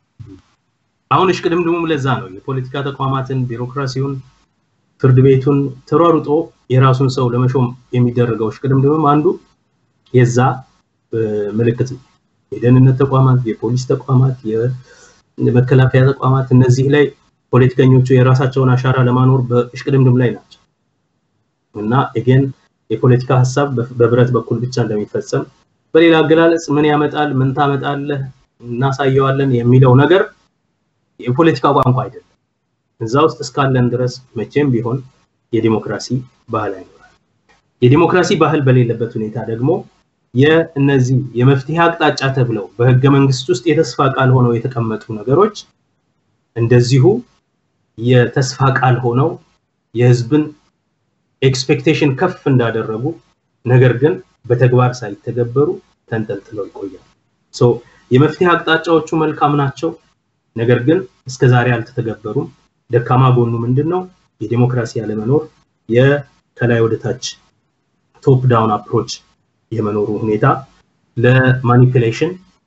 አሁን እሽቅድምድሙም ለዛ ነው የፖለቲካ ተቋማትን፣ ቢሮክራሲውን፣ ፍርድ ቤቱን ተሯሩጦ የራሱን ሰው ለመሾም የሚደረገው እሽቅድምድምም አንዱ የዛ ምልክት ነው። የደህንነት ተቋማት፣ የፖሊስ ተቋማት፣ የመከላከያ ተቋማት እነዚህ ላይ ፖለቲከኞቹ የራሳቸውን አሻራ ለማኖር በእሽቅድምድም ላይ ናቸው እና ኤጌን የፖለቲካ ሀሳብ በብረት በኩል ብቻ እንደሚፈጸም በሌላ አገላለጽ ምን ያመጣል፣ ምን ታመጣለህ፣ እናሳየዋለን የሚለው ነገር የፖለቲካ ቋንቋ አይደለም። እዛ ውስጥ እስካለን ድረስ መቼም ቢሆን የዲሞክራሲ ባህል አይኖራል። የዲሞክራሲ ባህል በሌለበት ሁኔታ ደግሞ የእነዚህ የመፍትሄ አቅጣጫ ተብለው በህገ መንግስት ውስጥ የተስፋ ቃል ሆነው የተቀመጡ ነገሮች እንደዚሁ የተስፋ ቃል ሆነው የህዝብን ኤክስፔክቴሽን ከፍ እንዳደረጉ ነገር ግን በተግባር ሳይተገበሩ ተንጠልጥለው ይቆያል። ሶ የመፍትሄ አቅጣጫዎቹ መልካም ናቸው፣ ነገር ግን እስከዛሬ አልተተገበሩም። ደካማ ጎኑ ምንድን ነው? የዲሞክራሲ አለመኖር፣ የከላይ ወደታች ቶፕ ዳውን አፕሮች የመኖሩ ሁኔታ ለማኒፕሌሽን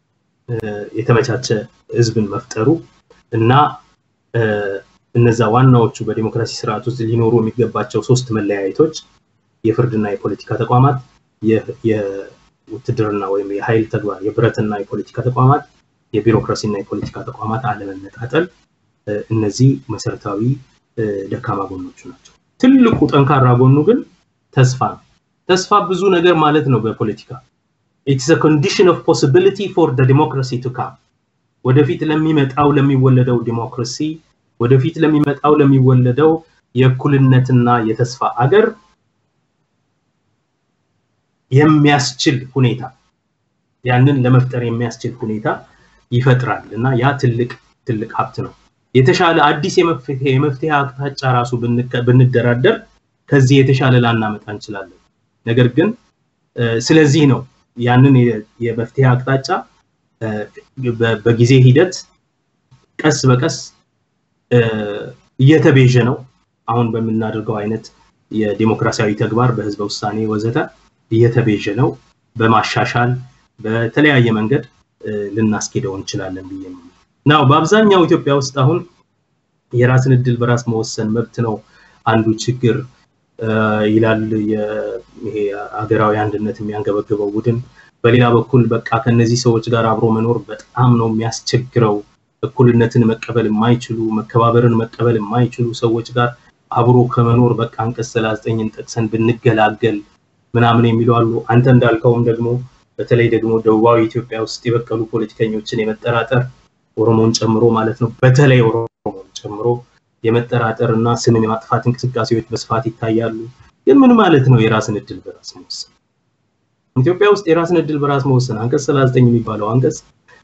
የተመቻቸ ህዝብን መፍጠሩ እና እነዛ ዋናዎቹ በዲሞክራሲ ስርዓት ውስጥ ሊኖሩ የሚገባቸው ሶስት መለያየቶች የፍርድና የፖለቲካ ተቋማት፣ የውትድርና ወይም የኃይል ተግባር የብረትና የፖለቲካ ተቋማት፣ የቢሮክራሲና የፖለቲካ ተቋማት አለመነጣጠል፣ እነዚህ መሰረታዊ ደካማ ጎኖቹ ናቸው። ትልቁ ጠንካራ ጎኑ ግን ተስፋ ነው። ተስፋ ብዙ ነገር ማለት ነው በፖለቲካ ኢትስ ኮንዲሽን ኦፍ ፖሲቢሊቲ ፎር ዲሞክራሲ ቱ ካም ወደፊት ለሚመጣው ለሚወለደው ዲሞክራሲ ወደፊት ለሚመጣው ለሚወለደው የእኩልነትና የተስፋ አገር የሚያስችል ሁኔታ ያንን ለመፍጠር የሚያስችል ሁኔታ ይፈጥራል እና ያ ትልቅ ትልቅ ሀብት ነው። የተሻለ አዲስ የመፍትሄ አቅጣጫ ራሱ ብንደራደር ከዚህ የተሻለ ላናመጣ እንችላለን። ነገር ግን ስለዚህ ነው ያንን የመፍትሄ አቅጣጫ በጊዜ ሂደት ቀስ በቀስ እየተቤዠ ነው። አሁን በምናደርገው አይነት የዲሞክራሲያዊ ተግባር በህዝበ ውሳኔ ወዘተ እየተቤዠ ነው። በማሻሻል በተለያየ መንገድ ልናስኬደው እንችላለን ብዬ ነው። ናው በአብዛኛው ኢትዮጵያ ውስጥ አሁን የራስን እድል በራስ መወሰን መብት ነው አንዱ ችግር ይላል ይሄ ሀገራዊ አንድነት የሚያንገበግበው ቡድን። በሌላ በኩል በቃ ከነዚህ ሰዎች ጋር አብሮ መኖር በጣም ነው የሚያስቸግረው። እኩልነትን መቀበል የማይችሉ መከባበርን መቀበል የማይችሉ ሰዎች ጋር አብሮ ከመኖር በቃ አንቀጽ ሰላሳ ዘጠኝን ጠቅሰን ብንገላገል ምናምን የሚሉ አሉ። አንተ እንዳልከውም ደግሞ በተለይ ደግሞ ደቡባዊ ኢትዮጵያ ውስጥ የበቀሉ ፖለቲከኞችን የመጠራጠር ኦሮሞን ጨምሮ ማለት ነው በተለይ ኦሮሞን ጨምሮ የመጠራጠር እና ስምን የማጥፋት እንቅስቃሴዎች በስፋት ይታያሉ። ግን ምን ማለት ነው የራስን እድል በራስ መወሰን? ኢትዮጵያ ውስጥ የራስን እድል በራስ መወሰን አንቀጽ 39 የሚባለው አንቀጽ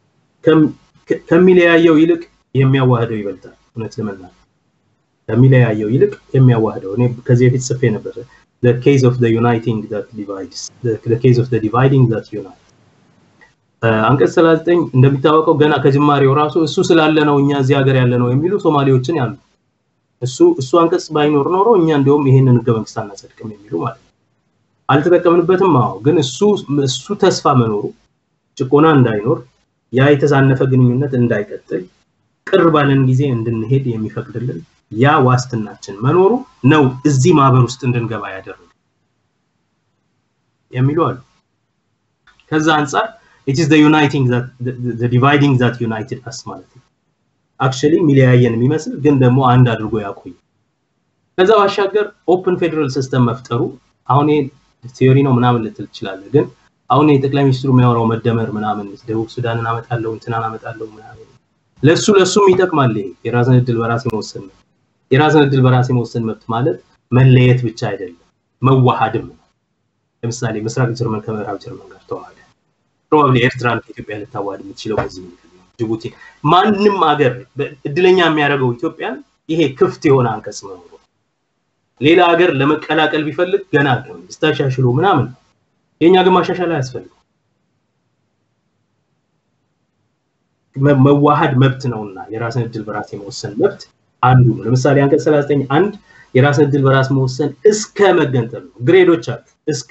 ከሚለያየው ይልቅ የሚያዋህደው ይበልጣል። እውነት ለመናገር ከሚለያየው ይልቅ የሚያዋህደው እኔ ከዚህ በፊት ጽፌ ነበር። the case of the uniting that divides the, the case of the dividing that unites አንቀጽ 39 እንደሚታወቀው ገና ከጅማሬው ራሱ እሱ ስላለ ነው እኛ እዚህ ሀገር ያለ ነው የሚሉ ሶማሌዎችን ያሉ እሱ እሱ አንቀጽ ባይኖር ኖሮ እኛ እንዲያውም ይሄንን ህገ መንግስት አናጸድቅም የሚሉ ማለት ነው። አልተጠቀምንበትም። አዎ፣ ግን እሱ እሱ ተስፋ መኖሩ ጭቆና እንዳይኖር ያ የተዛነፈ ግንኙነት እንዳይቀጥል ቅር ባለን ጊዜ እንድንሄድ የሚፈቅድልን ያ ዋስትናችን መኖሩ ነው እዚህ ማህበር ውስጥ እንድንገባ ያደረገ የሚሉ አሉ። ከዛ አንጻር ኢት ኢዝ ዘ ዩናይቲንግ ዛት ዘ ዲቫይዲንግ ዛት ዩናይትድ አስ ማለት ነው። አክቹዋሊ የሚለያየን የሚመስል ግን ደግሞ አንድ አድርጎ ያቆይ። ከዛ ባሻገር ኦፕን ፌዴራል ሲስተም መፍጠሩ አሁን ይሄ ቲዮሪ ነው ምናምን ልትል ትችላለህ። ግን አሁን የጠቅላይ ሚኒስትሩ የሚያወራው መደመር ምናምን ደቡብ ሱዳንን አመጣለሁ እንትናን አመጣለሁ ምናምን ለሱ ለሱም ይጠቅማል። ይሄ የራስን እድል በራስ የመወሰን መብት የራስን እድል በራስ የመወሰን መብት ማለት መለየት ብቻ አይደለም፣ መዋሃድም ነው። ለምሳሌ ምስራቅ ጀርመን ከምዕራብ ጀርመን ጋር ተዋሃደ። ፕሮባብሊ ኤርትራን ከኢትዮጵያ ልታዋሃድ የምትችለው በዚህ ምክንያት ነው። ጅቡቲ ማንም ሀገር እድለኛ የሚያደርገው ኢትዮጵያን ይሄ ክፍት የሆነ አንቀጽ መኖሩ ሌላ ሀገር ለመቀላቀል ቢፈልግ ገና ስታሻሽሎ ምናምን ነው። የኛ ግን ማሻሻል አያስፈልግም። መዋሃድ መብት ነውና የራስን እድል በራስ የመወሰን መብት አንዱ ነው። ለምሳሌ አንቀጽ 39 አንድ የራስን እድል በራስ መወሰን እስከ መገንጠል ነው። ግሬዶች አሉ። እስከ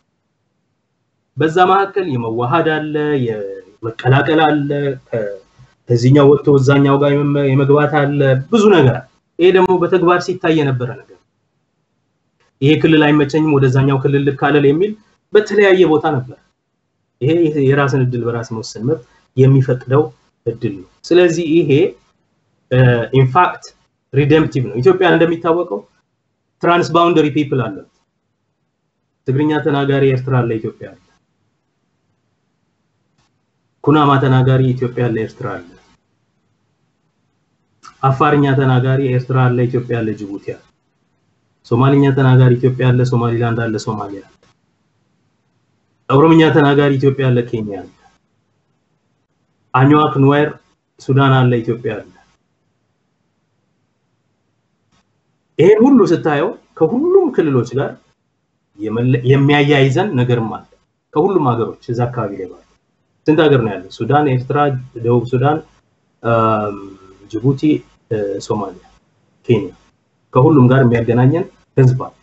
በዛ መካከል የመዋሃድ አለ፣ የመቀላቀል አለ፣ ከዚህኛው ወጥቶ እዛኛው ጋር የመግባት አለ፣ ብዙ ነገር አለ። ይሄ ደግሞ በተግባር ሲታይ የነበረ ነገር ይሄ ክልል አይመቸኝም ወደዛኛው ክልል ልካለል የሚል በተለያየ ቦታ ነበር። ይሄ የራስን እድል በራስ መወሰን መብት የሚፈቅደው እድል ነው። ስለዚህ ይሄ ኢንፋክት ሪደምፕቲቭ ነው። ኢትዮጵያ እንደሚታወቀው ትራንስባውንደሪ ፒፕል አለት። ትግርኛ ተናጋሪ ኤርትራ አለ፣ ኢትዮጵያ አለ። ኩናማ ተናጋሪ ኢትዮጵያ አለ፣ ኤርትራ አለ። አፋርኛ ተናጋሪ ኤርትራ አለ፣ ኢትዮጵያ አለ፣ ጅቡቲ አለ። ሶማሊኛ ተናጋሪ ኢትዮጵያ አለ፣ ሶማሊላንድ አለ፣ ሶማሊያ አለ። ኦሮምኛ ተናጋሪ ኢትዮጵያ አለ፣ ኬንያ አለ። አኝዋክ ኑዌር ሱዳን አለ፣ ኢትዮጵያ አለ። ይሄን ሁሉ ስታየው ከሁሉም ክልሎች ጋር የሚያያይዘን ነገርም አለ። ከሁሉም ሀገሮች እዛ አካባቢ ላይ ባሉ ስንት ሀገር ነው ያለው? ሱዳን፣ ኤርትራ፣ ደቡብ ሱዳን፣ ጅቡቲ፣ ሶማሊያ፣ ኬንያ ከሁሉም ጋር የሚያገናኘን ህዝብ አለ።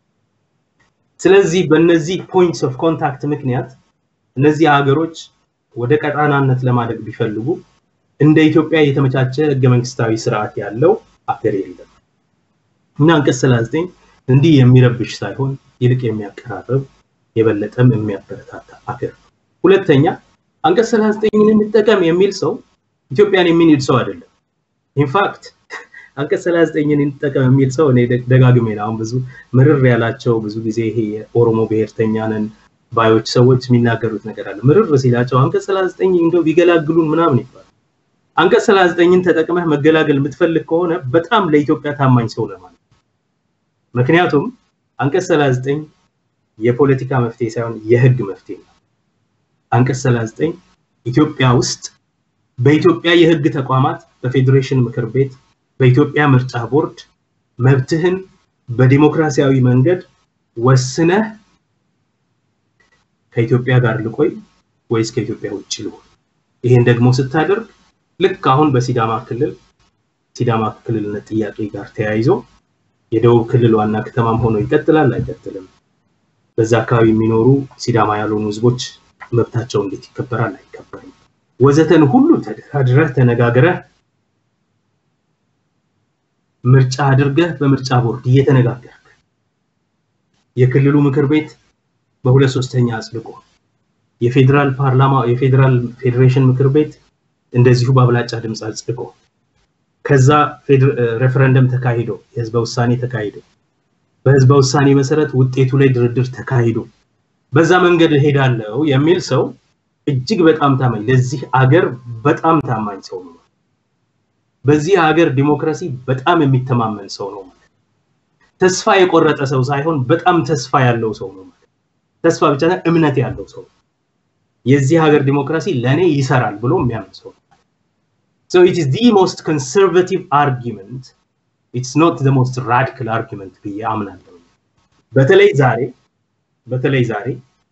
ስለዚህ በእነዚህ ፖይንትስ ኦፍ ኮንታክት ምክንያት እነዚህ ሀገሮች ወደ ቀጣናነት ለማደግ ቢፈልጉ እንደ ኢትዮጵያ የተመቻቸ ህገ መንግስታዊ ስርዓት ያለው አገር የለም እና አንቀጽ 39 እንዲህ የሚረብሽ ሳይሆን ይልቅ የሚያቀራርብ የበለጠም የሚያበረታታ አገር ነው። ሁለተኛ አንቀጽ 39ን እንጠቀም የሚል ሰው ኢትዮጵያን የሚንድ ሰው አይደለም። ኢንፋክት አንቀጽ 39ን እንጠቀም የሚል ሰው እኔ ደጋግሜ ነው አሁን ብዙ ምርር ያላቸው ብዙ ጊዜ ይሄ የኦሮሞ ብሔርተኛ ነን ባዮች ሰዎች የሚናገሩት ነገር አለ። ምርር ሲላቸው አንቀጽ 39 እንደው ቢገላግሉን ምናምን ይባላል። አንቀጽ 39ን ተጠቅመህ መገላገል የምትፈልግ ከሆነ በጣም ለኢትዮጵያ ታማኝ ሰው ለማለት ምክንያቱም አንቀጽ 39 የፖለቲካ መፍትሄ ሳይሆን የህግ መፍትሄ ነው። አንቀጽ 39 ኢትዮጵያ ውስጥ በኢትዮጵያ የህግ ተቋማት በፌዴሬሽን ምክር ቤት በኢትዮጵያ ምርጫ ቦርድ መብትህን በዲሞክራሲያዊ መንገድ ወስነህ ከኢትዮጵያ ጋር ልቆይ ወይስ ከኢትዮጵያ ውጭ ልሆን? ይሄን ደግሞ ስታደርግ ልክ አሁን በሲዳማ ክልል ሲዳማ ክልልነት ጥያቄ ጋር ተያይዞ የደቡብ ክልል ዋና ከተማም ሆኖ ይቀጥላል አይቀጥልም? በዛ አካባቢ የሚኖሩ ሲዳማ ያልሆኑ ህዝቦች መብታቸው እንዴት ይከበራል አይከበርም? ወዘተን ሁሉ ተደራድረህ ተነጋግረህ ምርጫ አድርገህ በምርጫ ቦርድ እየተነጋገርክ የክልሉ ምክር ቤት በሁለት ሶስተኛ አጽድቆ የፌዴራል ፓርላማ የፌዴራል ፌዴሬሽን ምክር ቤት እንደዚሁ በአብላጫ ድምፅ አጽድቆ ከዛ ሬፈረንደም ተካሂዶ የህዝበ ውሳኔ ተካሂዶ በህዝበ ውሳኔ መሰረት ውጤቱ ላይ ድርድር ተካሂዶ በዛ መንገድ እሄዳለሁ የሚል ሰው እጅግ በጣም ታማኝ ለዚህ አገር በጣም ታማኝ ሰው ነው። በዚህ ሀገር ዲሞክራሲ በጣም የሚተማመን ሰው ነው ማለት ተስፋ የቆረጠ ሰው ሳይሆን በጣም ተስፋ ያለው ሰው ነው ማለት ተስፋ ብቻ እምነት ያለው ሰው የዚህ ሀገር ዲሞክራሲ ለእኔ ይሰራል ብሎ የሚያምን ሰው ነው So it is the most conservative argument. It's not the most radical argument ብዬ አምናለሁ። በተለይ ዛሬ በተለይ ዛሬ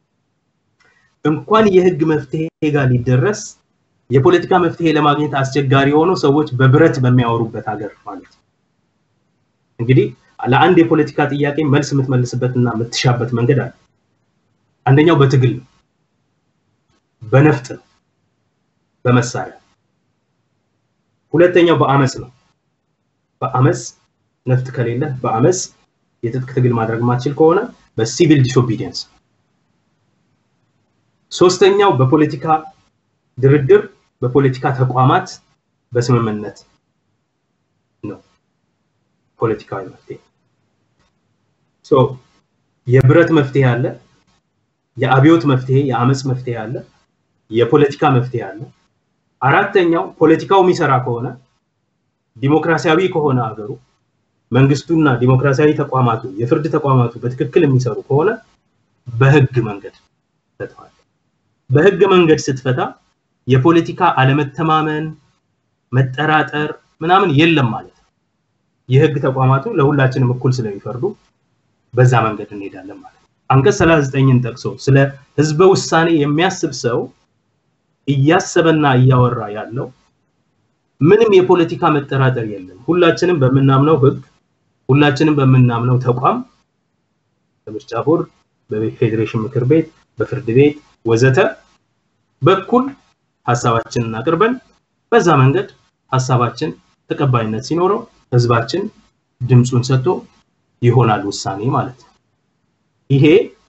እንኳን የህግ መፍትሄ ጋር ሊደረስ የፖለቲካ መፍትሄ ለማግኘት አስቸጋሪ ሆኖ ሰዎች በብረት በሚያወሩበት ሀገር ማለት ነው። እንግዲህ ለአንድ የፖለቲካ ጥያቄ መልስ የምትመልስበትና የምትሻበት መንገድ አለ። አንደኛው በትግል ነው፣ በነፍጥ ነው፣ በመሳሪያ ሁለተኛው በአመፅ ነው። በአመፅ ነፍጥ ከሌለ በአመፅ የትጥቅ ትግል ማድረግ ማትችል ከሆነ በሲቪል ዲስኦቢዲየንስ ሶስተኛው በፖለቲካ ድርድር በፖለቲካ ተቋማት በስምምነት ነው ፖለቲካዊ መፍትሄ። ሶ የብረት መፍትሄ አለ፣ የአብዮት መፍትሄ፣ የአመፅ መፍትሄ አለ፣ የፖለቲካ መፍትሄ አለ። አራተኛው ፖለቲካው የሚሰራ ከሆነ ዲሞክራሲያዊ ከሆነ አገሩ መንግስቱና ዲሞክራሲያዊ ተቋማቱ የፍርድ ተቋማቱ በትክክል የሚሰሩ ከሆነ በህግ መንገድ ፈተዋል። በህግ መንገድ ስትፈታ የፖለቲካ አለመተማመን፣ መጠራጠር ምናምን የለም ማለት ነው። የህግ ተቋማቱ ለሁላችንም እኩል ስለሚፈርዱ በዛ መንገድ እንሄዳለን ማለት ነው። አንቀጽ 39ን ጠቅሶ ስለ ህዝበ ውሳኔ የሚያስብ ሰው እያሰበና እያወራ ያለው ምንም የፖለቲካ መጠራጠር የለም። ሁላችንም በምናምነው ህግ፣ ሁላችንም በምናምነው ተቋም በምርጫ ቦርድ፣ በፌዴሬሽን ምክር ቤት፣ በፍርድ ቤት ወዘተ በኩል ሀሳባችንን አቅርበን በዛ መንገድ ሀሳባችን ተቀባይነት ሲኖረው ህዝባችን ድምፁን ሰጥቶ ይሆናል ውሳኔ ማለት ነው። ይሄ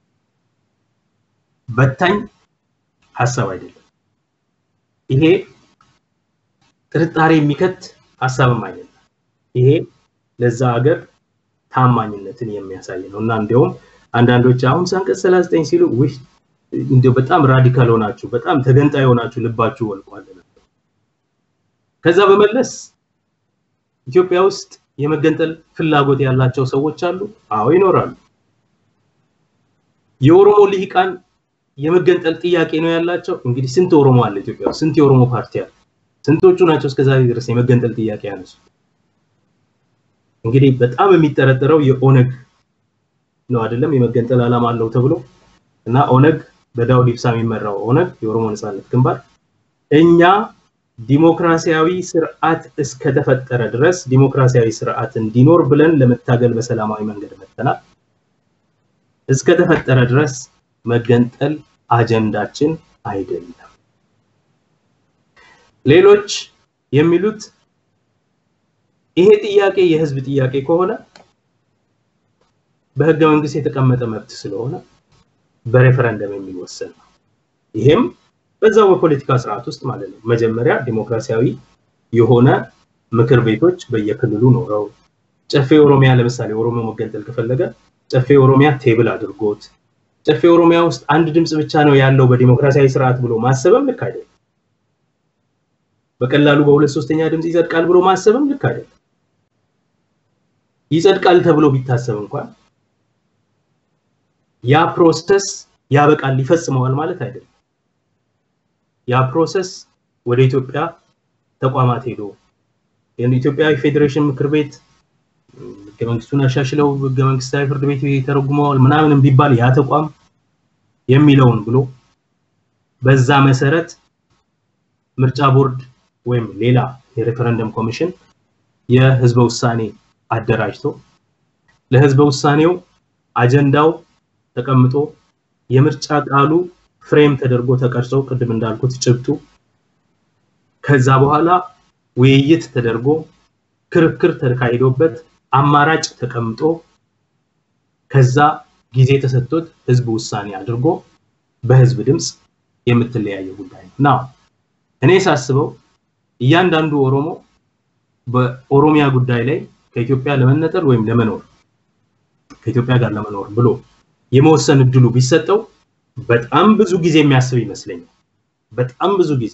በታኝ ሀሳብ አይደለም። ይሄ ጥርጣሬ የሚከት ሀሳብም አይደለም። ይሄ ለዛ ሀገር ታማኝነትን የሚያሳይ ነው እና እንዲያውም አንዳንዶች አሁን አንቀጽ 39 ሲሉ ውይ እንዲያው በጣም ራዲካል ሆናችሁ በጣም ተገንጣይ ሆናችሁ ልባችሁ ወልቋል ነበር። ከዛ በመለስ ኢትዮጵያ ውስጥ የመገንጠል ፍላጎት ያላቸው ሰዎች አሉ። አዎ ይኖራሉ። የኦሮሞ ልሂቃን የመገንጠል ጥያቄ ነው ያላቸው። እንግዲህ ስንት ኦሮሞ አለ ኢትዮጵያ ውስጥ? ስንት የኦሮሞ ፓርቲ አለ? ስንቶቹ ናቸው እስከዛሬ ድረስ የመገንጠል ጥያቄ ያነሱ? እንግዲህ በጣም የሚጠረጠረው የኦነግ ነው አይደለም? የመገንጠል ዓላማ አለው ተብሎ እና ኦነግ በዳውድ ኢብሳ የሚመራው ኦነግ የኦሮሞ ነጻነት ግንባር እኛ ዲሞክራሲያዊ ስርዓት እስከተፈጠረ ድረስ ዲሞክራሲያዊ ስርዓት እንዲኖር ብለን ለመታገል በሰላማዊ መንገድ መጥተናል። እስከተፈጠረ ድረስ መገንጠል አጀንዳችን አይደለም። ሌሎች የሚሉት ይሄ ጥያቄ የህዝብ ጥያቄ ከሆነ በህገ መንግስት የተቀመጠ መብት ስለሆነ በሬፈረንደም የሚወሰን ነው። ይሄም በዛው በፖለቲካ ስርዓት ውስጥ ማለት ነው። መጀመሪያ ዲሞክራሲያዊ የሆነ ምክር ቤቶች በየክልሉ ኖረው ጨፌ ኦሮሚያ ለምሳሌ ኦሮሞ መገንጠል ከፈለገ ጨፌ ኦሮሚያ ቴብል አድርጎት ጨፌ ኦሮሚያ ውስጥ አንድ ድምፅ ብቻ ነው ያለው በዲሞክራሲያዊ ስርዓት ብሎ ማሰብም ልክ አይደለም። በቀላሉ በሁለት ሶስተኛ ድምፅ ይጸድቃል ብሎ ማሰብም ልክ አይደለም። ይጸድቃል ተብሎ ቢታሰብ እንኳን ያ ፕሮሰስ ያበቃል ይፈጽመዋል ማለት አይደለም። ያ ፕሮሰስ ወደ ኢትዮጵያ ተቋማት ሄዶ የኢትዮጵያ ፌዴሬሽን ምክር ቤት ህገ መንግስቱን አሻሽለው ህገ መንግስታዊ ፍርድ ቤት ተረጉመዋል ምናምን ቢባል ያ ተቋም የሚለውን ብሎ በዛ መሰረት ምርጫ ቦርድ ወይም ሌላ የሬፈረንደም ኮሚሽን የህዝበ ውሳኔ አደራጅቶ ለህዝበ ውሳኔው አጀንዳው ተቀምጦ የምርጫ ቃሉ ፍሬም ተደርጎ ተቀርጾ ቅድም እንዳልኩት ጭብጡ ከዛ በኋላ ውይይት ተደርጎ ክርክር ተካሂዶበት አማራጭ ተቀምጦ ከዛ ጊዜ ተሰጥቶት ህዝብ ውሳኔ አድርጎ በህዝብ ድምፅ የምትለያየው ጉዳይ ነው። ናው እኔ ሳስበው እያንዳንዱ ኦሮሞ በኦሮሚያ ጉዳይ ላይ ከኢትዮጵያ ለመነጠል ወይም ለመኖር ከኢትዮጵያ ጋር ለመኖር ብሎ የመወሰን እድሉ ቢሰጠው በጣም ብዙ ጊዜ የሚያስብ ይመስለኛል። በጣም ብዙ ጊዜ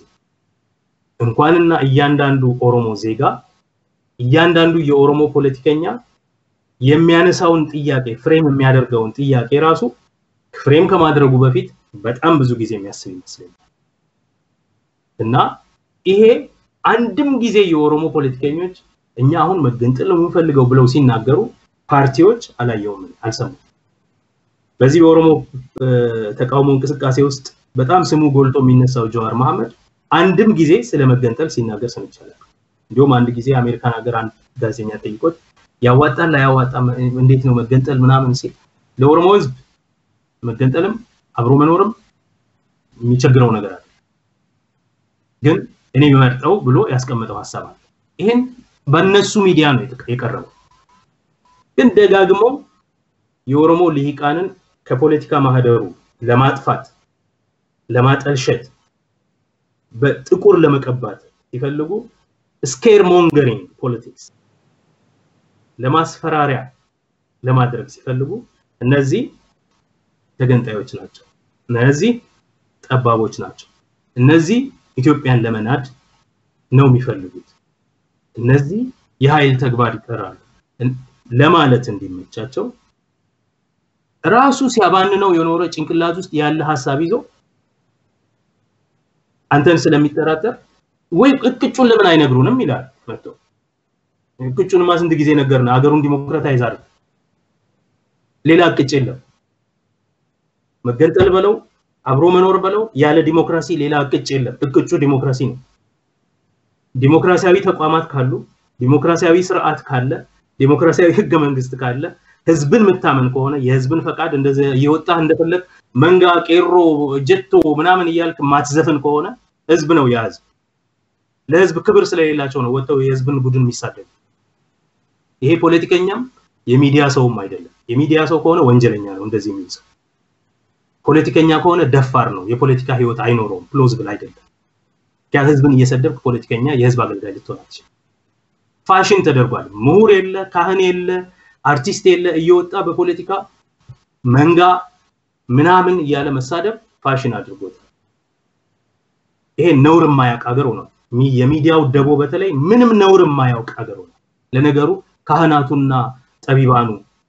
እንኳንና እያንዳንዱ ኦሮሞ ዜጋ እያንዳንዱ የኦሮሞ ፖለቲከኛ የሚያነሳውን ጥያቄ ፍሬም የሚያደርገውን ጥያቄ ራሱ ፍሬም ከማድረጉ በፊት በጣም ብዙ ጊዜ የሚያስብ ይመስለኛል እና ይሄ አንድም ጊዜ የኦሮሞ ፖለቲከኞች እኛ አሁን መገንጠል ነው የምንፈልገው ብለው ሲናገሩ ፓርቲዎች አላየውም፣ አልሰሙም። በዚህ በኦሮሞ ተቃውሞ እንቅስቃሴ ውስጥ በጣም ስሙ ጎልቶ የሚነሳው ጀዋር መሐመድ አንድም ጊዜ ስለ መገንጠል ሲናገር ሰምቻለሁ። እንዲሁም አንድ ጊዜ አሜሪካን ሀገር አንድ ጋዜጠኛ ጠይቆት ያዋጣል ላያዋጣም እንዴት ነው መገንጠል ምናምን ሲል ለኦሮሞ ህዝብ መገንጠልም አብሮ መኖርም የሚቸግረው ነገር አለ፣ ግን እኔ የሚመርጠው ብሎ ያስቀመጠው ሀሳብ አለ። ይህን በእነሱ ሚዲያ ነው የቀረበው። ግን ደጋግመው የኦሮሞ ልሂቃንን ከፖለቲካ ማህደሩ ለማጥፋት ለማጠልሸት በጥቁር ለመቀባት ሲፈልጉ ስኬር ሞንገሪንግ ፖለቲክስ ለማስፈራሪያ ለማድረግ ሲፈልጉ እነዚህ ተገንጣዮች ናቸው። እነዚህ ጠባቦች ናቸው። እነዚህ ኢትዮጵያን ለመናድ ነው የሚፈልጉት። እነዚህ የኃይል ተግባር ይጠራሉ ለማለት እንዲመቻቸው ራሱ ሲያባንነው የኖረ ጭንቅላት ውስጥ ያለ ሀሳብ ይዞ አንተን ስለሚጠራጠር ወይ እቅጩን ለምን አይነግሩንም ይላል መጥቶ እቅጩንማ ስንት ጊዜ ነገርን ሀገሩን ዲሞክራታይዝ አድርግ ሌላ እቅጭ የለም መገንጠል በለው አብሮ መኖር በለው ያለ ዲሞክራሲ ሌላ እቅጭ የለም እቅጩ ዲሞክራሲ ነው ዲሞክራሲያዊ ተቋማት ካሉ ዲሞክራሲያዊ ስርዓት ካለ ዲሞክራሲያዊ ህገ መንግስት ካለ ህዝብን የምታመን ከሆነ የህዝብን ፈቃድ እንደዚህ እየወጣህ እንደፈለግ መንጋ ቄሮ ጀቶ ምናምን እያልክ ማትዘፍን ከሆነ ህዝብ ነው የህዝብ ለህዝብ ክብር ስለሌላቸው ነው ወጥተው የህዝብን ቡድን የሚሳደቡ ይሄ ፖለቲከኛም የሚዲያ ሰውም አይደለም የሚዲያ ሰው ከሆነ ወንጀለኛ ነው እንደዚህ የሚል ሰው ፖለቲከኛ ከሆነ ደፋር ነው የፖለቲካ ህይወት አይኖረውም ፕሎዝብል አይደለም ያ ህዝብን እየሰደብክ ፖለቲከኛ የህዝብ አገልጋይ ልትሆን አትችልም ፋሽን ተደርጓል ምሁር የለ ካህን የለ አርቲስት የለ እየወጣ በፖለቲካ መንጋ ምናምን እያለ መሳደብ ፋሽን አድርጎታል ይሄ ነውር የማያውቅ ሀገር ሆኗል የሚዲያው ደቦ በተለይ ምንም ነውር የማያውቅ ሀገር ሆኗል ለነገሩ ካህናቱና ጠቢባኑ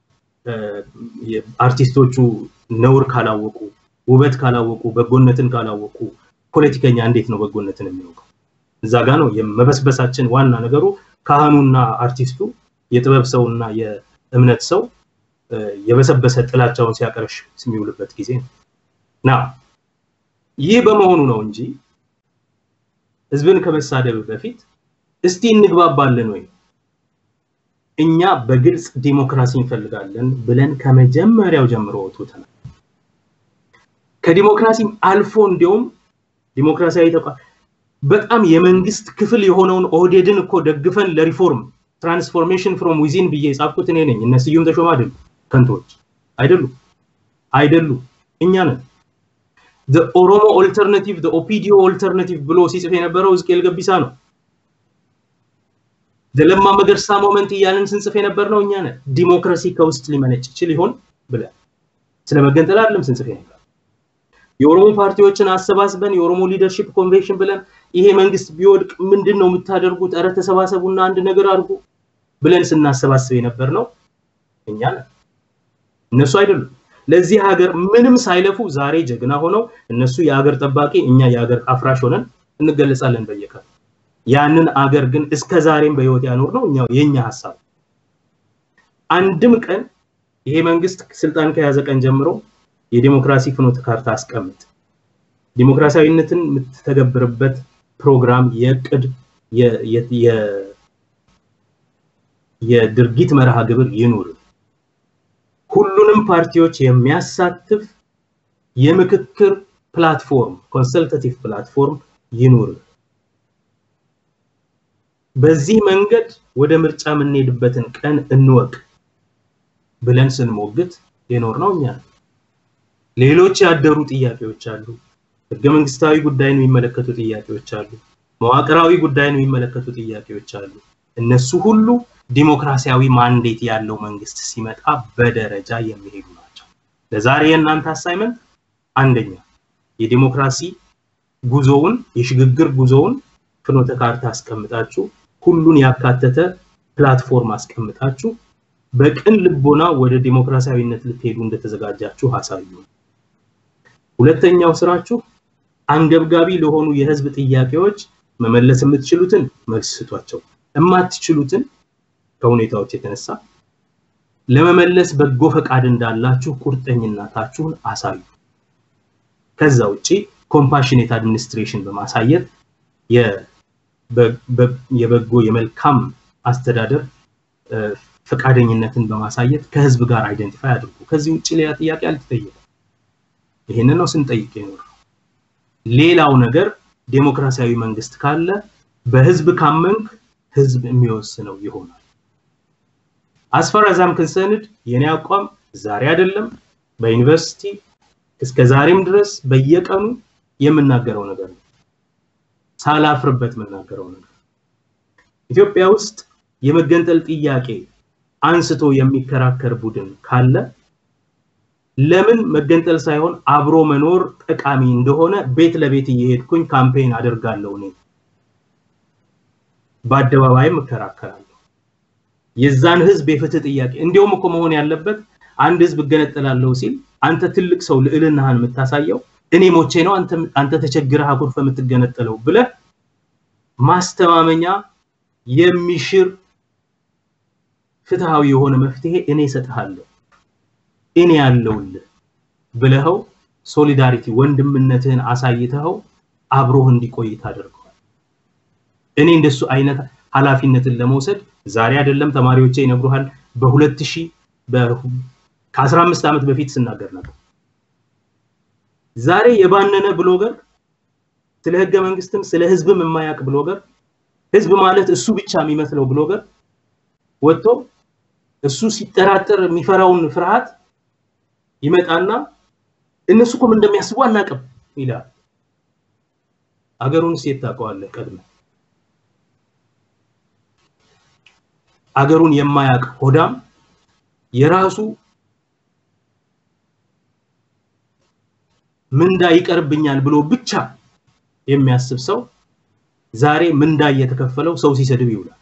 አርቲስቶቹ ነውር ካላወቁ ውበት ካላወቁ በጎነትን ካላወቁ ፖለቲከኛ እንዴት ነው በጎነትን የሚያውቀው እዛ ጋ ነው የመበስበሳችን ዋና ነገሩ ካህኑና አርቲስቱ የጥበብ ሰውና የእምነት ሰው የበሰበሰ ጥላቻውን ሲያቀረሽ የሚውልበት ጊዜ ነው ና ይህ በመሆኑ ነው እንጂ ህዝብን ከመሳደብ በፊት እስቲ እንግባባለን ወይ እኛ በግልጽ ዲሞክራሲ እንፈልጋለን ብለን ከመጀመሪያው ጀምሮ ወጥተናል ከዲሞክራሲም አልፎ እንዲያውም ዲሞክራሲያዊ ተቋም በጣም የመንግስት ክፍል የሆነውን ኦህዴድን እኮ ደግፈን ለሪፎርም ትራንስፎርሜሽን ፍሮም ዊዚን ብዬ የጻፍኩት እኔ ነኝ እነ ስዩም ተሾመ አይደሉ ከንቶች አይደሉ አይደሉ እኛ ነን ኦሮሞ ኦልተርናቲቭ ኦፒዲዮ ኦልተርናቲቭ ብሎ ሲጽፍ የነበረው ሕዝቅኤል ገቢሳ ነው ለማ መገርሳ ሞመንት እያልን ስንጽፍ የነበር ነው እኛ ነን ዲሞክራሲ ከውስጥ ሊመነጭ ይችል ይሆን ብለን ስለ መገንጠል አይደለም ስንጽፍ የነበር የኦሮሞ ፓርቲዎችን አሰባስበን የኦሮሞ ሊደርሺፕ ኮንቬንሽን ብለን ይሄ መንግስት ቢወድቅ ምንድን ነው የምታደርጉት ኧረ ተሰባሰቡና አንድ ነገር አድርጉ ብለን ስናሰባስብ የነበር ነው እኛ ነን እነሱ አይደሉም ለዚህ ሀገር ምንም ሳይለፉ ዛሬ ጀግና ሆነው እነሱ የሀገር ጠባቂ እኛ የሀገር አፍራሽ ሆነን እንገለጻለን በየቀኑ ያንን አገር ግን እስከ ዛሬም በህይወት ያኖር ነው እኛው የኛ ሀሳብ አንድም ቀን ይሄ መንግስት ስልጣን ከያዘ ቀን ጀምሮ የዲሞክራሲ ፍኖተ ካርታ አስቀምጥ ዲሞክራሲያዊነትን የምትተገብርበት ፕሮግራም የእቅድ የድርጊት መርሃ ግብር ይኑር ሁሉንም ፓርቲዎች የሚያሳትፍ የምክክር ፕላትፎርም ኮንሰልታቲቭ ፕላትፎርም ይኑር በዚህ መንገድ ወደ ምርጫ የምንሄድበትን ቀን እንወቅ ብለን ስንሞግት የኖር ነው እኛ ሌሎች ያደሩ ጥያቄዎች አሉ ህገ መንግስታዊ ጉዳይን የሚመለከቱ ጥያቄዎች አሉ መዋቅራዊ ጉዳይን የሚመለከቱ ጥያቄዎች አሉ እነሱ ሁሉ ዲሞክራሲያዊ ማንዴት ያለው መንግስት ሲመጣ በደረጃ የሚሄዱ ናቸው ለዛሬ የእናንተ አሳይመንት አንደኛ የዲሞክራሲ ጉዞውን የሽግግር ጉዞውን ፍኖተ ካርታ አስቀምጣችሁ ሁሉን ያካተተ ፕላትፎርም አስቀምጣችሁ በቅን ልቦና ወደ ዲሞክራሲያዊነት ልትሄዱ እንደተዘጋጃችሁ አሳዩ ሁለተኛው ስራችሁ አንገብጋቢ ለሆኑ የህዝብ ጥያቄዎች መመለስ የምትችሉትን መልስ ስጧቸው የማትችሉትን ከሁኔታዎች የተነሳ ለመመለስ በጎ ፈቃድ እንዳላችሁ ቁርጠኝነታችሁን አሳዩ ከዛ ውጪ ኮምፓሽኔት አድሚኒስትሬሽን በማሳየት የበጎ የመልካም አስተዳደር ፈቃደኝነትን በማሳየት ከህዝብ ጋር አይደንቲፋይ አድርጉ ከዚህ ውጭ ሌላ ጥያቄ አልተጠየቀም ይሄንን ነው ስንጠይቅ የኖር ሌላው ነገር ዴሞክራሲያዊ መንግስት ካለ በህዝብ ካመንክ ህዝብ የሚወስነው ይሆናል አስፈር አዛም ክንሰንድ የኔ አቋም ዛሬ አይደለም በዩኒቨርሲቲ እስከ ዛሬም ድረስ በየቀኑ የምናገረው ነገር ነው። ሳላፍርበት የምናገረው ነገር ኢትዮጵያ ውስጥ የመገንጠል ጥያቄ አንስቶ የሚከራከር ቡድን ካለ ለምን መገንጠል ሳይሆን አብሮ መኖር ጠቃሚ እንደሆነ ቤት ለቤት እየሄድኩኝ ካምፔን አደርጋለሁ። እኔ በአደባባይም እከራከራለሁ። የዛን ህዝብ የፍትህ ጥያቄ እንዲሁም እኮ መሆን ያለበት አንድ ህዝብ እገነጠላለሁ ሲል አንተ ትልቅ ሰው ልዕልናህን የምታሳየው እኔ ሞቼ ነው አንተ ተቸግረህ አኩርፈ የምትገነጠለው ብለህ ማስተማመኛ የሚሽር ፍትሃዊ የሆነ መፍትሄ እኔ እሰጥሃለሁ እኔ ያለውልህ ብለኸው ሶሊዳሪቲ ወንድምነትህን አሳይተኸው አብሮህ እንዲቆይ ታደርገዋል። እኔ እንደሱ አይነት ኃላፊነትን ለመውሰድ ዛሬ አይደለም ተማሪዎቼ ይነግሩሃል። በሁለት ሺህ ከአስራ አምስት ዓመት በፊት ስናገር ነበር። ዛሬ የባነነ ብሎገር ስለ ህገ መንግስትም ስለ ህዝብም የማያውቅ ብሎገር ህዝብ ማለት እሱ ብቻ የሚመስለው ብሎገር ወጥቶ እሱ ሲጠራጠር የሚፈራውን ፍርሃት ይመጣና እነሱ እኮ ምን እንደሚያስቡ አናውቅም ይላል። አገሩን ሴት ታውቀዋለህ ቀድመ አገሩን የማያውቅ ሆዳም የራሱ ምንዳ ይቀርብኛል ብሎ ብቻ የሚያስብ ሰው ዛሬ ምንዳ እየተከፈለው ሰው ሲሰድብ ይውላል።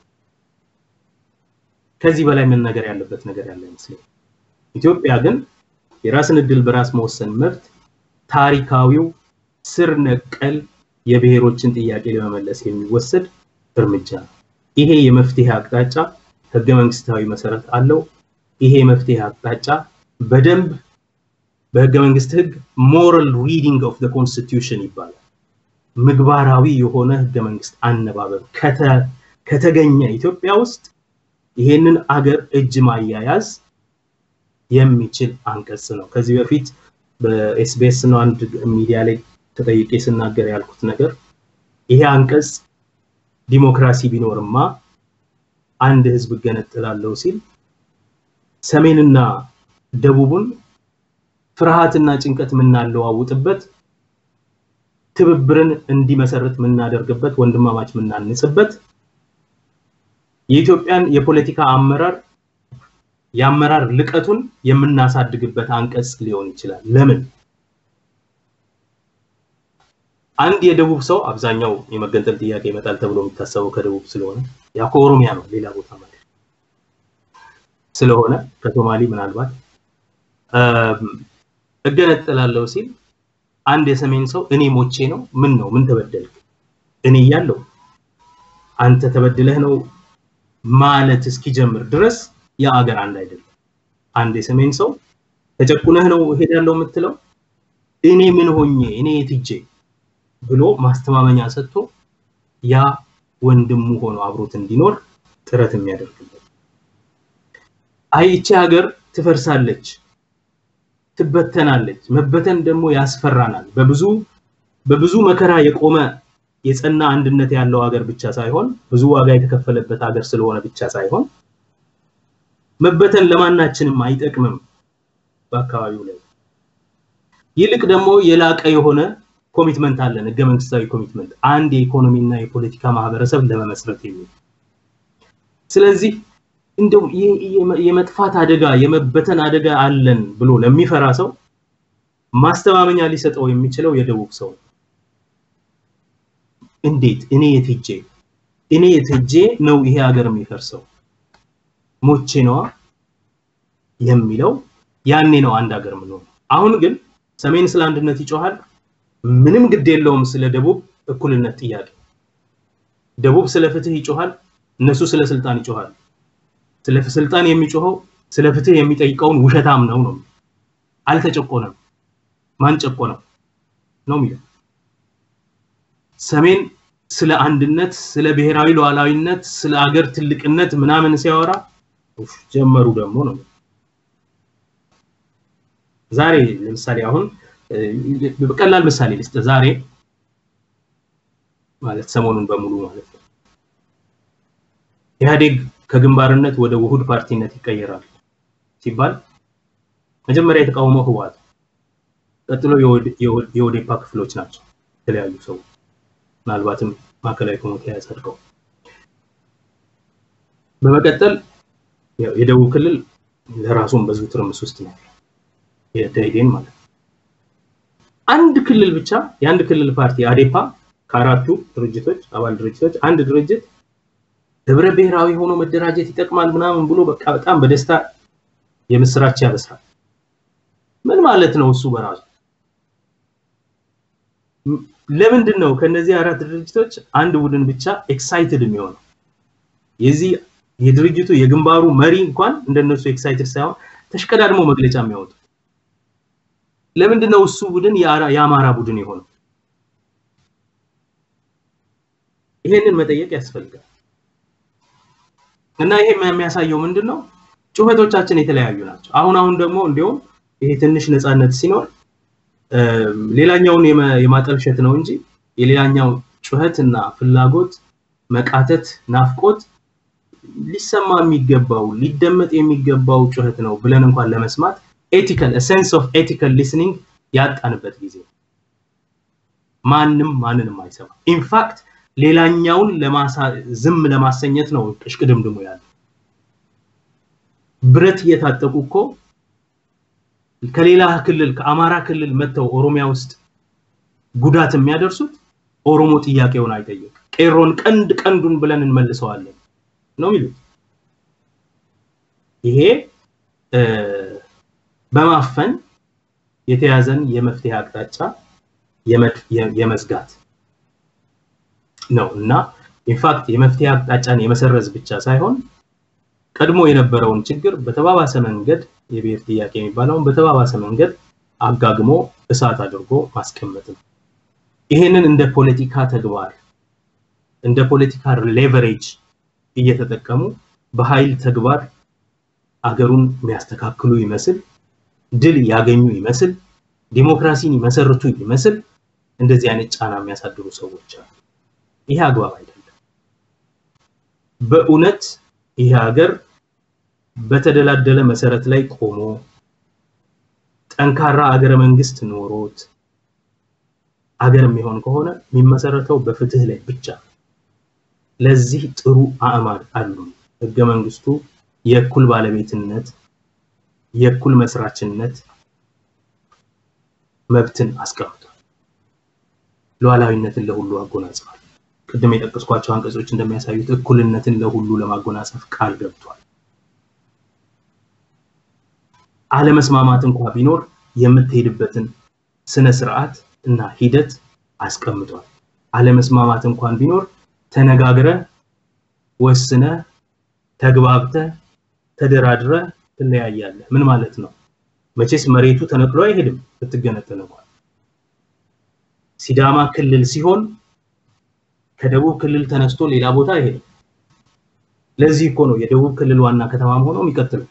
ከዚህ በላይ ምን ነገር ያለበት ነገር ያለ አይመስለኝም። ኢትዮጵያ ግን የራስን እድል በራስ መወሰን መብት ታሪካዊው ስር ነቀል የብሔሮችን ጥያቄ ለመመለስ የሚወሰድ እርምጃ ነው። ይሄ የመፍትሄ አቅጣጫ ህገ መንግስታዊ መሰረት አለው። ይሄ የመፍትሄ አቅጣጫ በደንብ በህገ መንግስት ህግ ሞራል ሪዲንግ ኦፍ ኮንስቲቱሽን ይባላል። ምግባራዊ የሆነ ህገ መንግስት አነባበብ ከተገኘ ኢትዮጵያ ውስጥ ይሄንን አገር እጅ ማያያዝ የሚችል አንቀጽ ነው። ከዚህ በፊት በኤስቢኤስ ነው አንድ ሚዲያ ላይ ተጠይቄ ስናገር ያልኩት ነገር ይሄ አንቀጽ ዲሞክራሲ ቢኖርማ አንድ ህዝብ እገነጥላለሁ ሲል ሰሜንና ደቡቡን ፍርሃትና ጭንቀት የምናለዋውጥበት ትብብርን እንዲመሰርት የምናደርግበት ወንድማማች የምናንጽበት የኢትዮጵያን የፖለቲካ አመራር የአመራር ልቀቱን የምናሳድግበት አንቀጽ ሊሆን ይችላል። ለምን አንድ የደቡብ ሰው አብዛኛው የመገንጠል ጥያቄ ይመጣል ተብሎ የሚታሰበው ከደቡብ ስለሆነ ያ ከኦሮሚያ ነው፣ ሌላ ቦታ ማለት ስለሆነ ከሶማሌ ምናልባት እገነጠላለሁ ሲል አንድ የሰሜን ሰው እኔ ሞቼ ነው ምን ነው ምን ተበደልክ እኔ እያለሁ አንተ ተበድለህ ነው ማለት እስኪጀምር ድረስ ያ አገር አንድ አይደለም። አንድ የሰሜን ሰው ተጨቁነህ ነው ሄዳለሁ የምትለው እኔ ምን ሆኜ እኔ የትጄ ብሎ ማስተማመኛ ሰጥቶ ያ ወንድሙ ሆኖ አብሮት እንዲኖር ጥረት የሚያደርግበት አይ ይቺ ሀገር ትፈርሳለች፣ ትበተናለች። መበተን ደግሞ ያስፈራናል። በብዙ በብዙ መከራ የቆመ የጸና አንድነት ያለው ሀገር ብቻ ሳይሆን ብዙ ዋጋ የተከፈለበት ሀገር ስለሆነ ብቻ ሳይሆን መበተን ለማናችንም አይጠቅምም በአካባቢው ላይ ይልቅ ደግሞ የላቀ የሆነ ኮሚትመንት አለን ህገ መንግስታዊ ኮሚትመንት አንድ የኢኮኖሚና የፖለቲካ ማህበረሰብ ለመመስረት የሚል ስለዚህ እንደው የመጥፋት አደጋ የመበተን አደጋ አለን ብሎ ለሚፈራ ሰው ማስተማመኛ ሊሰጠው የሚችለው የደቡብ ሰው እንዴት እኔ የትጄ እኔ የትጄ ነው ይሄ ሀገር የሚፈርሰው ሞቼ ነዋ የሚለው ያኔ ነው አንድ ሀገር ምንሆነው። አሁን ግን ሰሜን ስለ አንድነት ይጮሃል፣ ምንም ግድ የለውም ስለ ደቡብ እኩልነት ጥያቄ። ደቡብ ስለ ፍትህ ይጮሃል፣ እነሱ ስለ ስልጣን ይጮሃል። ስለ ስልጣን የሚጮኸው ስለ ፍትህ የሚጠይቀውን ውሸታም ነው ነው አልተጨቆነም። ማን ጨቆነው ነው የሚለው። ሰሜን ስለ አንድነት፣ ስለ ብሔራዊ ሉዓላዊነት፣ ስለ አገር ትልቅነት ምናምን ሲያወራ ጀመሩ ደግሞ ነው። ዛሬ ለምሳሌ አሁን በቀላል ምሳሌ ልስጥ። ዛሬ ማለት ሰሞኑን በሙሉ ማለት ነው ኢህአዴግ ከግንባርነት ወደ ውሁድ ፓርቲነት ይቀየራል ሲባል መጀመሪያ የተቃወመው ህወሓት ቀጥሎ የኦዴፓ ክፍሎች ናቸው የተለያዩ ሰዎች ምናልባትም ማዕከላዊ ኮሚቴ ያጸድቀው። በመቀጠል የደቡብ ክልል ለራሱን በዙ ትርምስ ውስጥ ነው የደኢህዴን ማለት ነው። አንድ ክልል ብቻ የአንድ ክልል ፓርቲ አዴፓ ከአራቱ ድርጅቶች አባል ድርጅቶች አንድ ድርጅት ህብረ ብሔራዊ ሆኖ መደራጀት ይጠቅማል ምናምን ብሎ በቃ በጣም በደስታ የምስራች ያበስራል። ምን ማለት ነው እሱ በራሱ? ለምንድን ነው ከነዚህ አራት ድርጅቶች አንድ ቡድን ብቻ ኤክሳይትድ የሚሆነው? የዚህ የድርጅቱ የግንባሩ መሪ እንኳን እንደነሱ ኤክሳይትድ ሳይሆን ተሽቀዳድሞ መግለጫ የሚያወጡ ለምንድን ነው እሱ ቡድን የአማራ ቡድን የሆነው? ይሄንን መጠየቅ ያስፈልጋል። እና ይሄ የሚያሳየው ምንድን ነው? ጩኸቶቻችን የተለያዩ ናቸው። አሁን አሁን ደግሞ እንዲሁም ይሄ ትንሽ ነፃነት ሲኖር ሌላኛውን የማጠልሸት ነው እንጂ የሌላኛው ጩኸት እና ፍላጎት፣ መቃተት፣ ናፍቆት ሊሰማ የሚገባው ሊደመጥ የሚገባው ጩኸት ነው ብለን እንኳን ለመስማት ኤቲካል ሴንስ ኦፍ ኤቲካል ሊስኒንግ ያጣንበት ጊዜ ማንም ማንንም አይሰማ። ኢንፋክት ሌላኛውን ዝም ለማሰኘት ነው እሽቅድምድሙ ያለው። ብረት እየታጠቁ እኮ ከሌላ ክልል ከአማራ ክልል መጥተው ኦሮሚያ ውስጥ ጉዳት የሚያደርሱት ኦሮሞ ጥያቄውን አይጠይቅ ቄሮን ቀንድ ቀንዱን ብለን እንመልሰዋለን ነው የሚሉት። ይሄ በማፈን የተያዘን የመፍትሄ አቅጣጫ የመዝጋት ነው እና ኢንፋክት የመፍትሄ አቅጣጫን የመሰረዝ ብቻ ሳይሆን ቀድሞ የነበረውን ችግር በተባባሰ መንገድ የብሔር ጥያቄ የሚባለውን በተባባሰ መንገድ አጋግሞ እሳት አድርጎ ማስቀመጥ ነው። ይሄንን እንደ ፖለቲካ ተግባር እንደ ፖለቲካ ሌቨሬጅ እየተጠቀሙ በኃይል ተግባር አገሩን የሚያስተካክሉ ይመስል ድል ያገኙ ይመስል ዲሞክራሲን ይመሰርቱ ይመስል እንደዚህ አይነት ጫና የሚያሳድሩ ሰዎች አሉ። ይሄ አግባብ አይደለም። በእውነት ይሄ ሀገር በተደላደለ መሰረት ላይ ቆሞ ጠንካራ አገረ መንግስት ኖሮት አገር የሚሆን ከሆነ የሚመሰረተው በፍትህ ላይ ብቻ። ለዚህ ጥሩ አእማድ አሉ። ህገ መንግስቱ የእኩል ባለቤትነት፣ የእኩል መስራችነት መብትን አስቀምጧል። ሉዓላዊነትን ለሁሉ አጎናጽፏል። ቅድም የጠቀስኳቸው አንቀጾች እንደሚያሳዩት እኩልነትን ለሁሉ ለማጎናጸፍ ቃል ገብቷል። አለመስማማት እንኳ ቢኖር የምትሄድበትን ስነ ስርዓት እና ሂደት አስቀምጧል። አለመስማማት እንኳን ቢኖር ተነጋግረ ወስነ ተግባብተ ተደራድረ ትለያያለህ። ምን ማለት ነው? መቼስ መሬቱ ተነቅሎ አይሄድም ብትገነጠል እንኳን። ሲዳማ ክልል ሲሆን ከደቡብ ክልል ተነስቶ ሌላ ቦታ አይሄድም። ለዚህ እኮ ነው የደቡብ ክልል ዋና ከተማም ሆኖ የሚቀጥለው።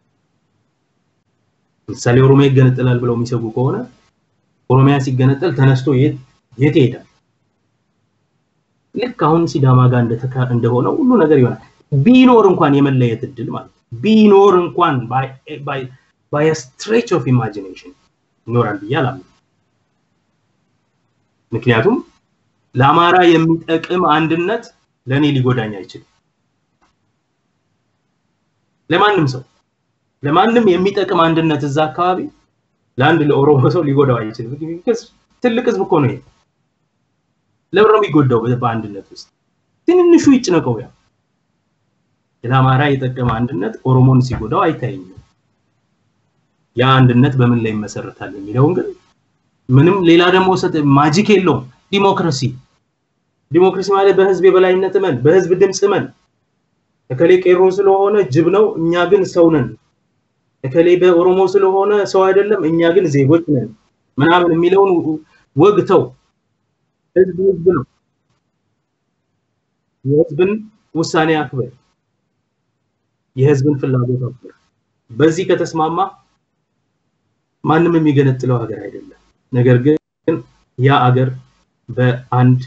ምሳሌ ኦሮሚያ ይገነጠላል ብለው የሚሰጉ ከሆነ ኦሮሚያ ሲገነጠል ተነስቶ የት የት ይሄዳል? ልክ አሁን ሲዳማ ጋር እንደሆነው ሁሉ ነገር ይሆናል። ቢኖር እንኳን የመለየት እድል ማለት ቢኖር እንኳን ባይ ስትሬች ኦፍ ኢማጂኔሽን ይኖራል ብዬ አላምንም። ምክንያቱም ለአማራ የሚጠቅም አንድነት ለእኔ ሊጎዳኝ አይችልም። ለማንም ሰው ለማንም የሚጠቅም አንድነት እዛ አካባቢ ለአንድ ለኦሮሞ ሰው ሊጎዳው አይችልም። ትልቅ ህዝብ እኮ ነው ይሄ። ለምን ነው የሚጎዳው በአንድነት ውስጥ? ትንንሹ ይጭነቀው። ያ ለአማራ የጠቀመ አንድነት ኦሮሞን ሲጎዳው አይታየኝም። ያ አንድነት በምን ላይ ይመሰረታል የሚለውን ግን ምንም ሌላ ደግሞ ማጂክ የለውም። ዲሞክራሲ ዲሞክራሲ ማለት በህዝብ የበላይነት እመን፣ በህዝብ ድምፅ እመን። እከሌ ቄሮ ስለሆነ ጅብ ነው፣ እኛ ግን ሰው ነን። እከሌ በኦሮሞ ስለሆነ ሰው አይደለም፣ እኛ ግን ዜጎች ነን ምናምን የሚለውን ወግተው ህዝብ ህዝብ ነው። የህዝብን ውሳኔ አክብር፣ የህዝብን ፍላጎት አክብር። በዚህ ከተስማማ ማንም የሚገነጥለው ሀገር አይደለም። ነገር ግን ያ አገር በአንድ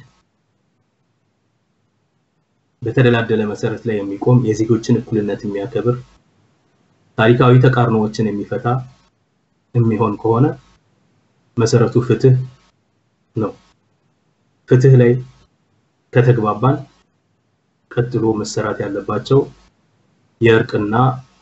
በተደላደለ መሰረት ላይ የሚቆም የዜጎችን እኩልነት የሚያከብር ታሪካዊ ተቃርኖዎችን የሚፈታ የሚሆን ከሆነ መሰረቱ ፍትህ ነው። ፍትህ ላይ ከተግባባን ቀጥሎ መሰራት ያለባቸው የእርቅና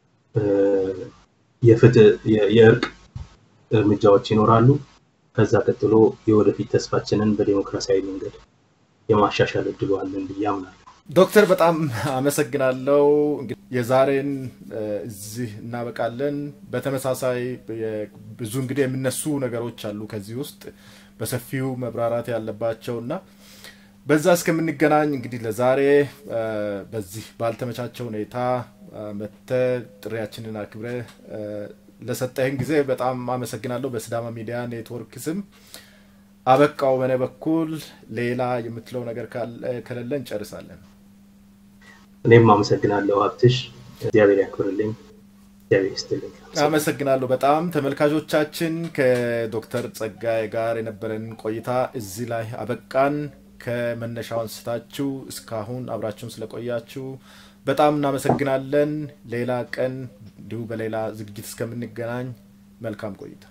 የፍትህ የእርቅ እርምጃዎች ይኖራሉ። ከዛ ቀጥሎ የወደፊት ተስፋችንን በዲሞክራሲያዊ መንገድ የማሻሻል እድሉ አለን ብዬ አምናለሁ። ዶክተር በጣም አመሰግናለሁ። የዛሬን እዚህ እናበቃለን። በተመሳሳይ ብዙ እንግዲህ የሚነሱ ነገሮች አሉ ከዚህ ውስጥ በሰፊው መብራራት ያለባቸው እና በዛ እስከምንገናኝ እንግዲህ ለዛሬ በዚህ ባልተመቻቸው ሁኔታ መተ ጥሪያችንን አክብረ ለሰጠህን ጊዜ በጣም አመሰግናለሁ። በስዳማ ሚዲያ ኔትወርክ ስም አበቃው። በእኔ በኩል ሌላ የምትለው ነገር ከሌለ እንጨርሳለን። እኔም አመሰግናለሁ ሀብትሽ፣ እግዚአብሔር ያክብርልኝ፣ እግዚአብሔር ይስጥልኝ። አመሰግናለሁ በጣም ተመልካቾቻችን። ከዶክተር ጸጋዬ ጋር የነበረን ቆይታ እዚህ ላይ አበቃን። ከመነሻው አንስታችሁ እስካሁን አብራችሁን ስለቆያችሁ በጣም እናመሰግናለን። ሌላ ቀን እንዲሁ በሌላ ዝግጅት እስከምንገናኝ መልካም ቆይታ።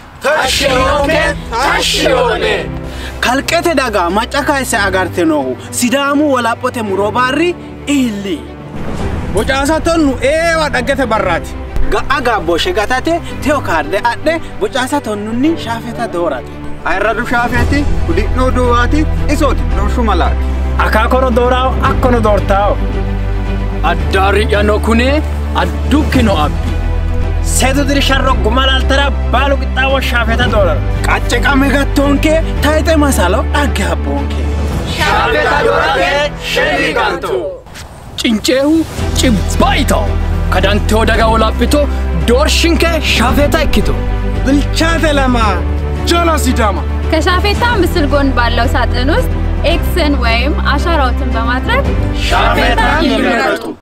kalqete daga macca kayse agarte noohu sidaamu walaphphote muro barri iilli bocaasa tonnu eewa dhaggete barraati ga'a gaabbooshe gatate teo kaarde adhe bocaasa tonnunni shaafeta doorate ayirradu shaafeeti hudhi'noo duwwaati isooti dorshu malaati akaakono dooraawo akkono doortaawo Addaarri'yano kune addukkino abbi. seetu diri sharro guma laaltara baalu qixxaawo shaafeta doorara qacce qame gattoonke tayixe masalo dhagge abboonke Shaafeta doorate shemmi gantu. Cinceehu cibbayitaho. Kadanteo daga wolaphito doorshinke shaafeta ikkito. bilchaate lama jala sidaama ከሻፌታ ምስል ጎን ባለው ሳጥን ውስጥ ኤክስን ወይም አሻራዎትን በማድረግ ሻፌታ ይምረጡ።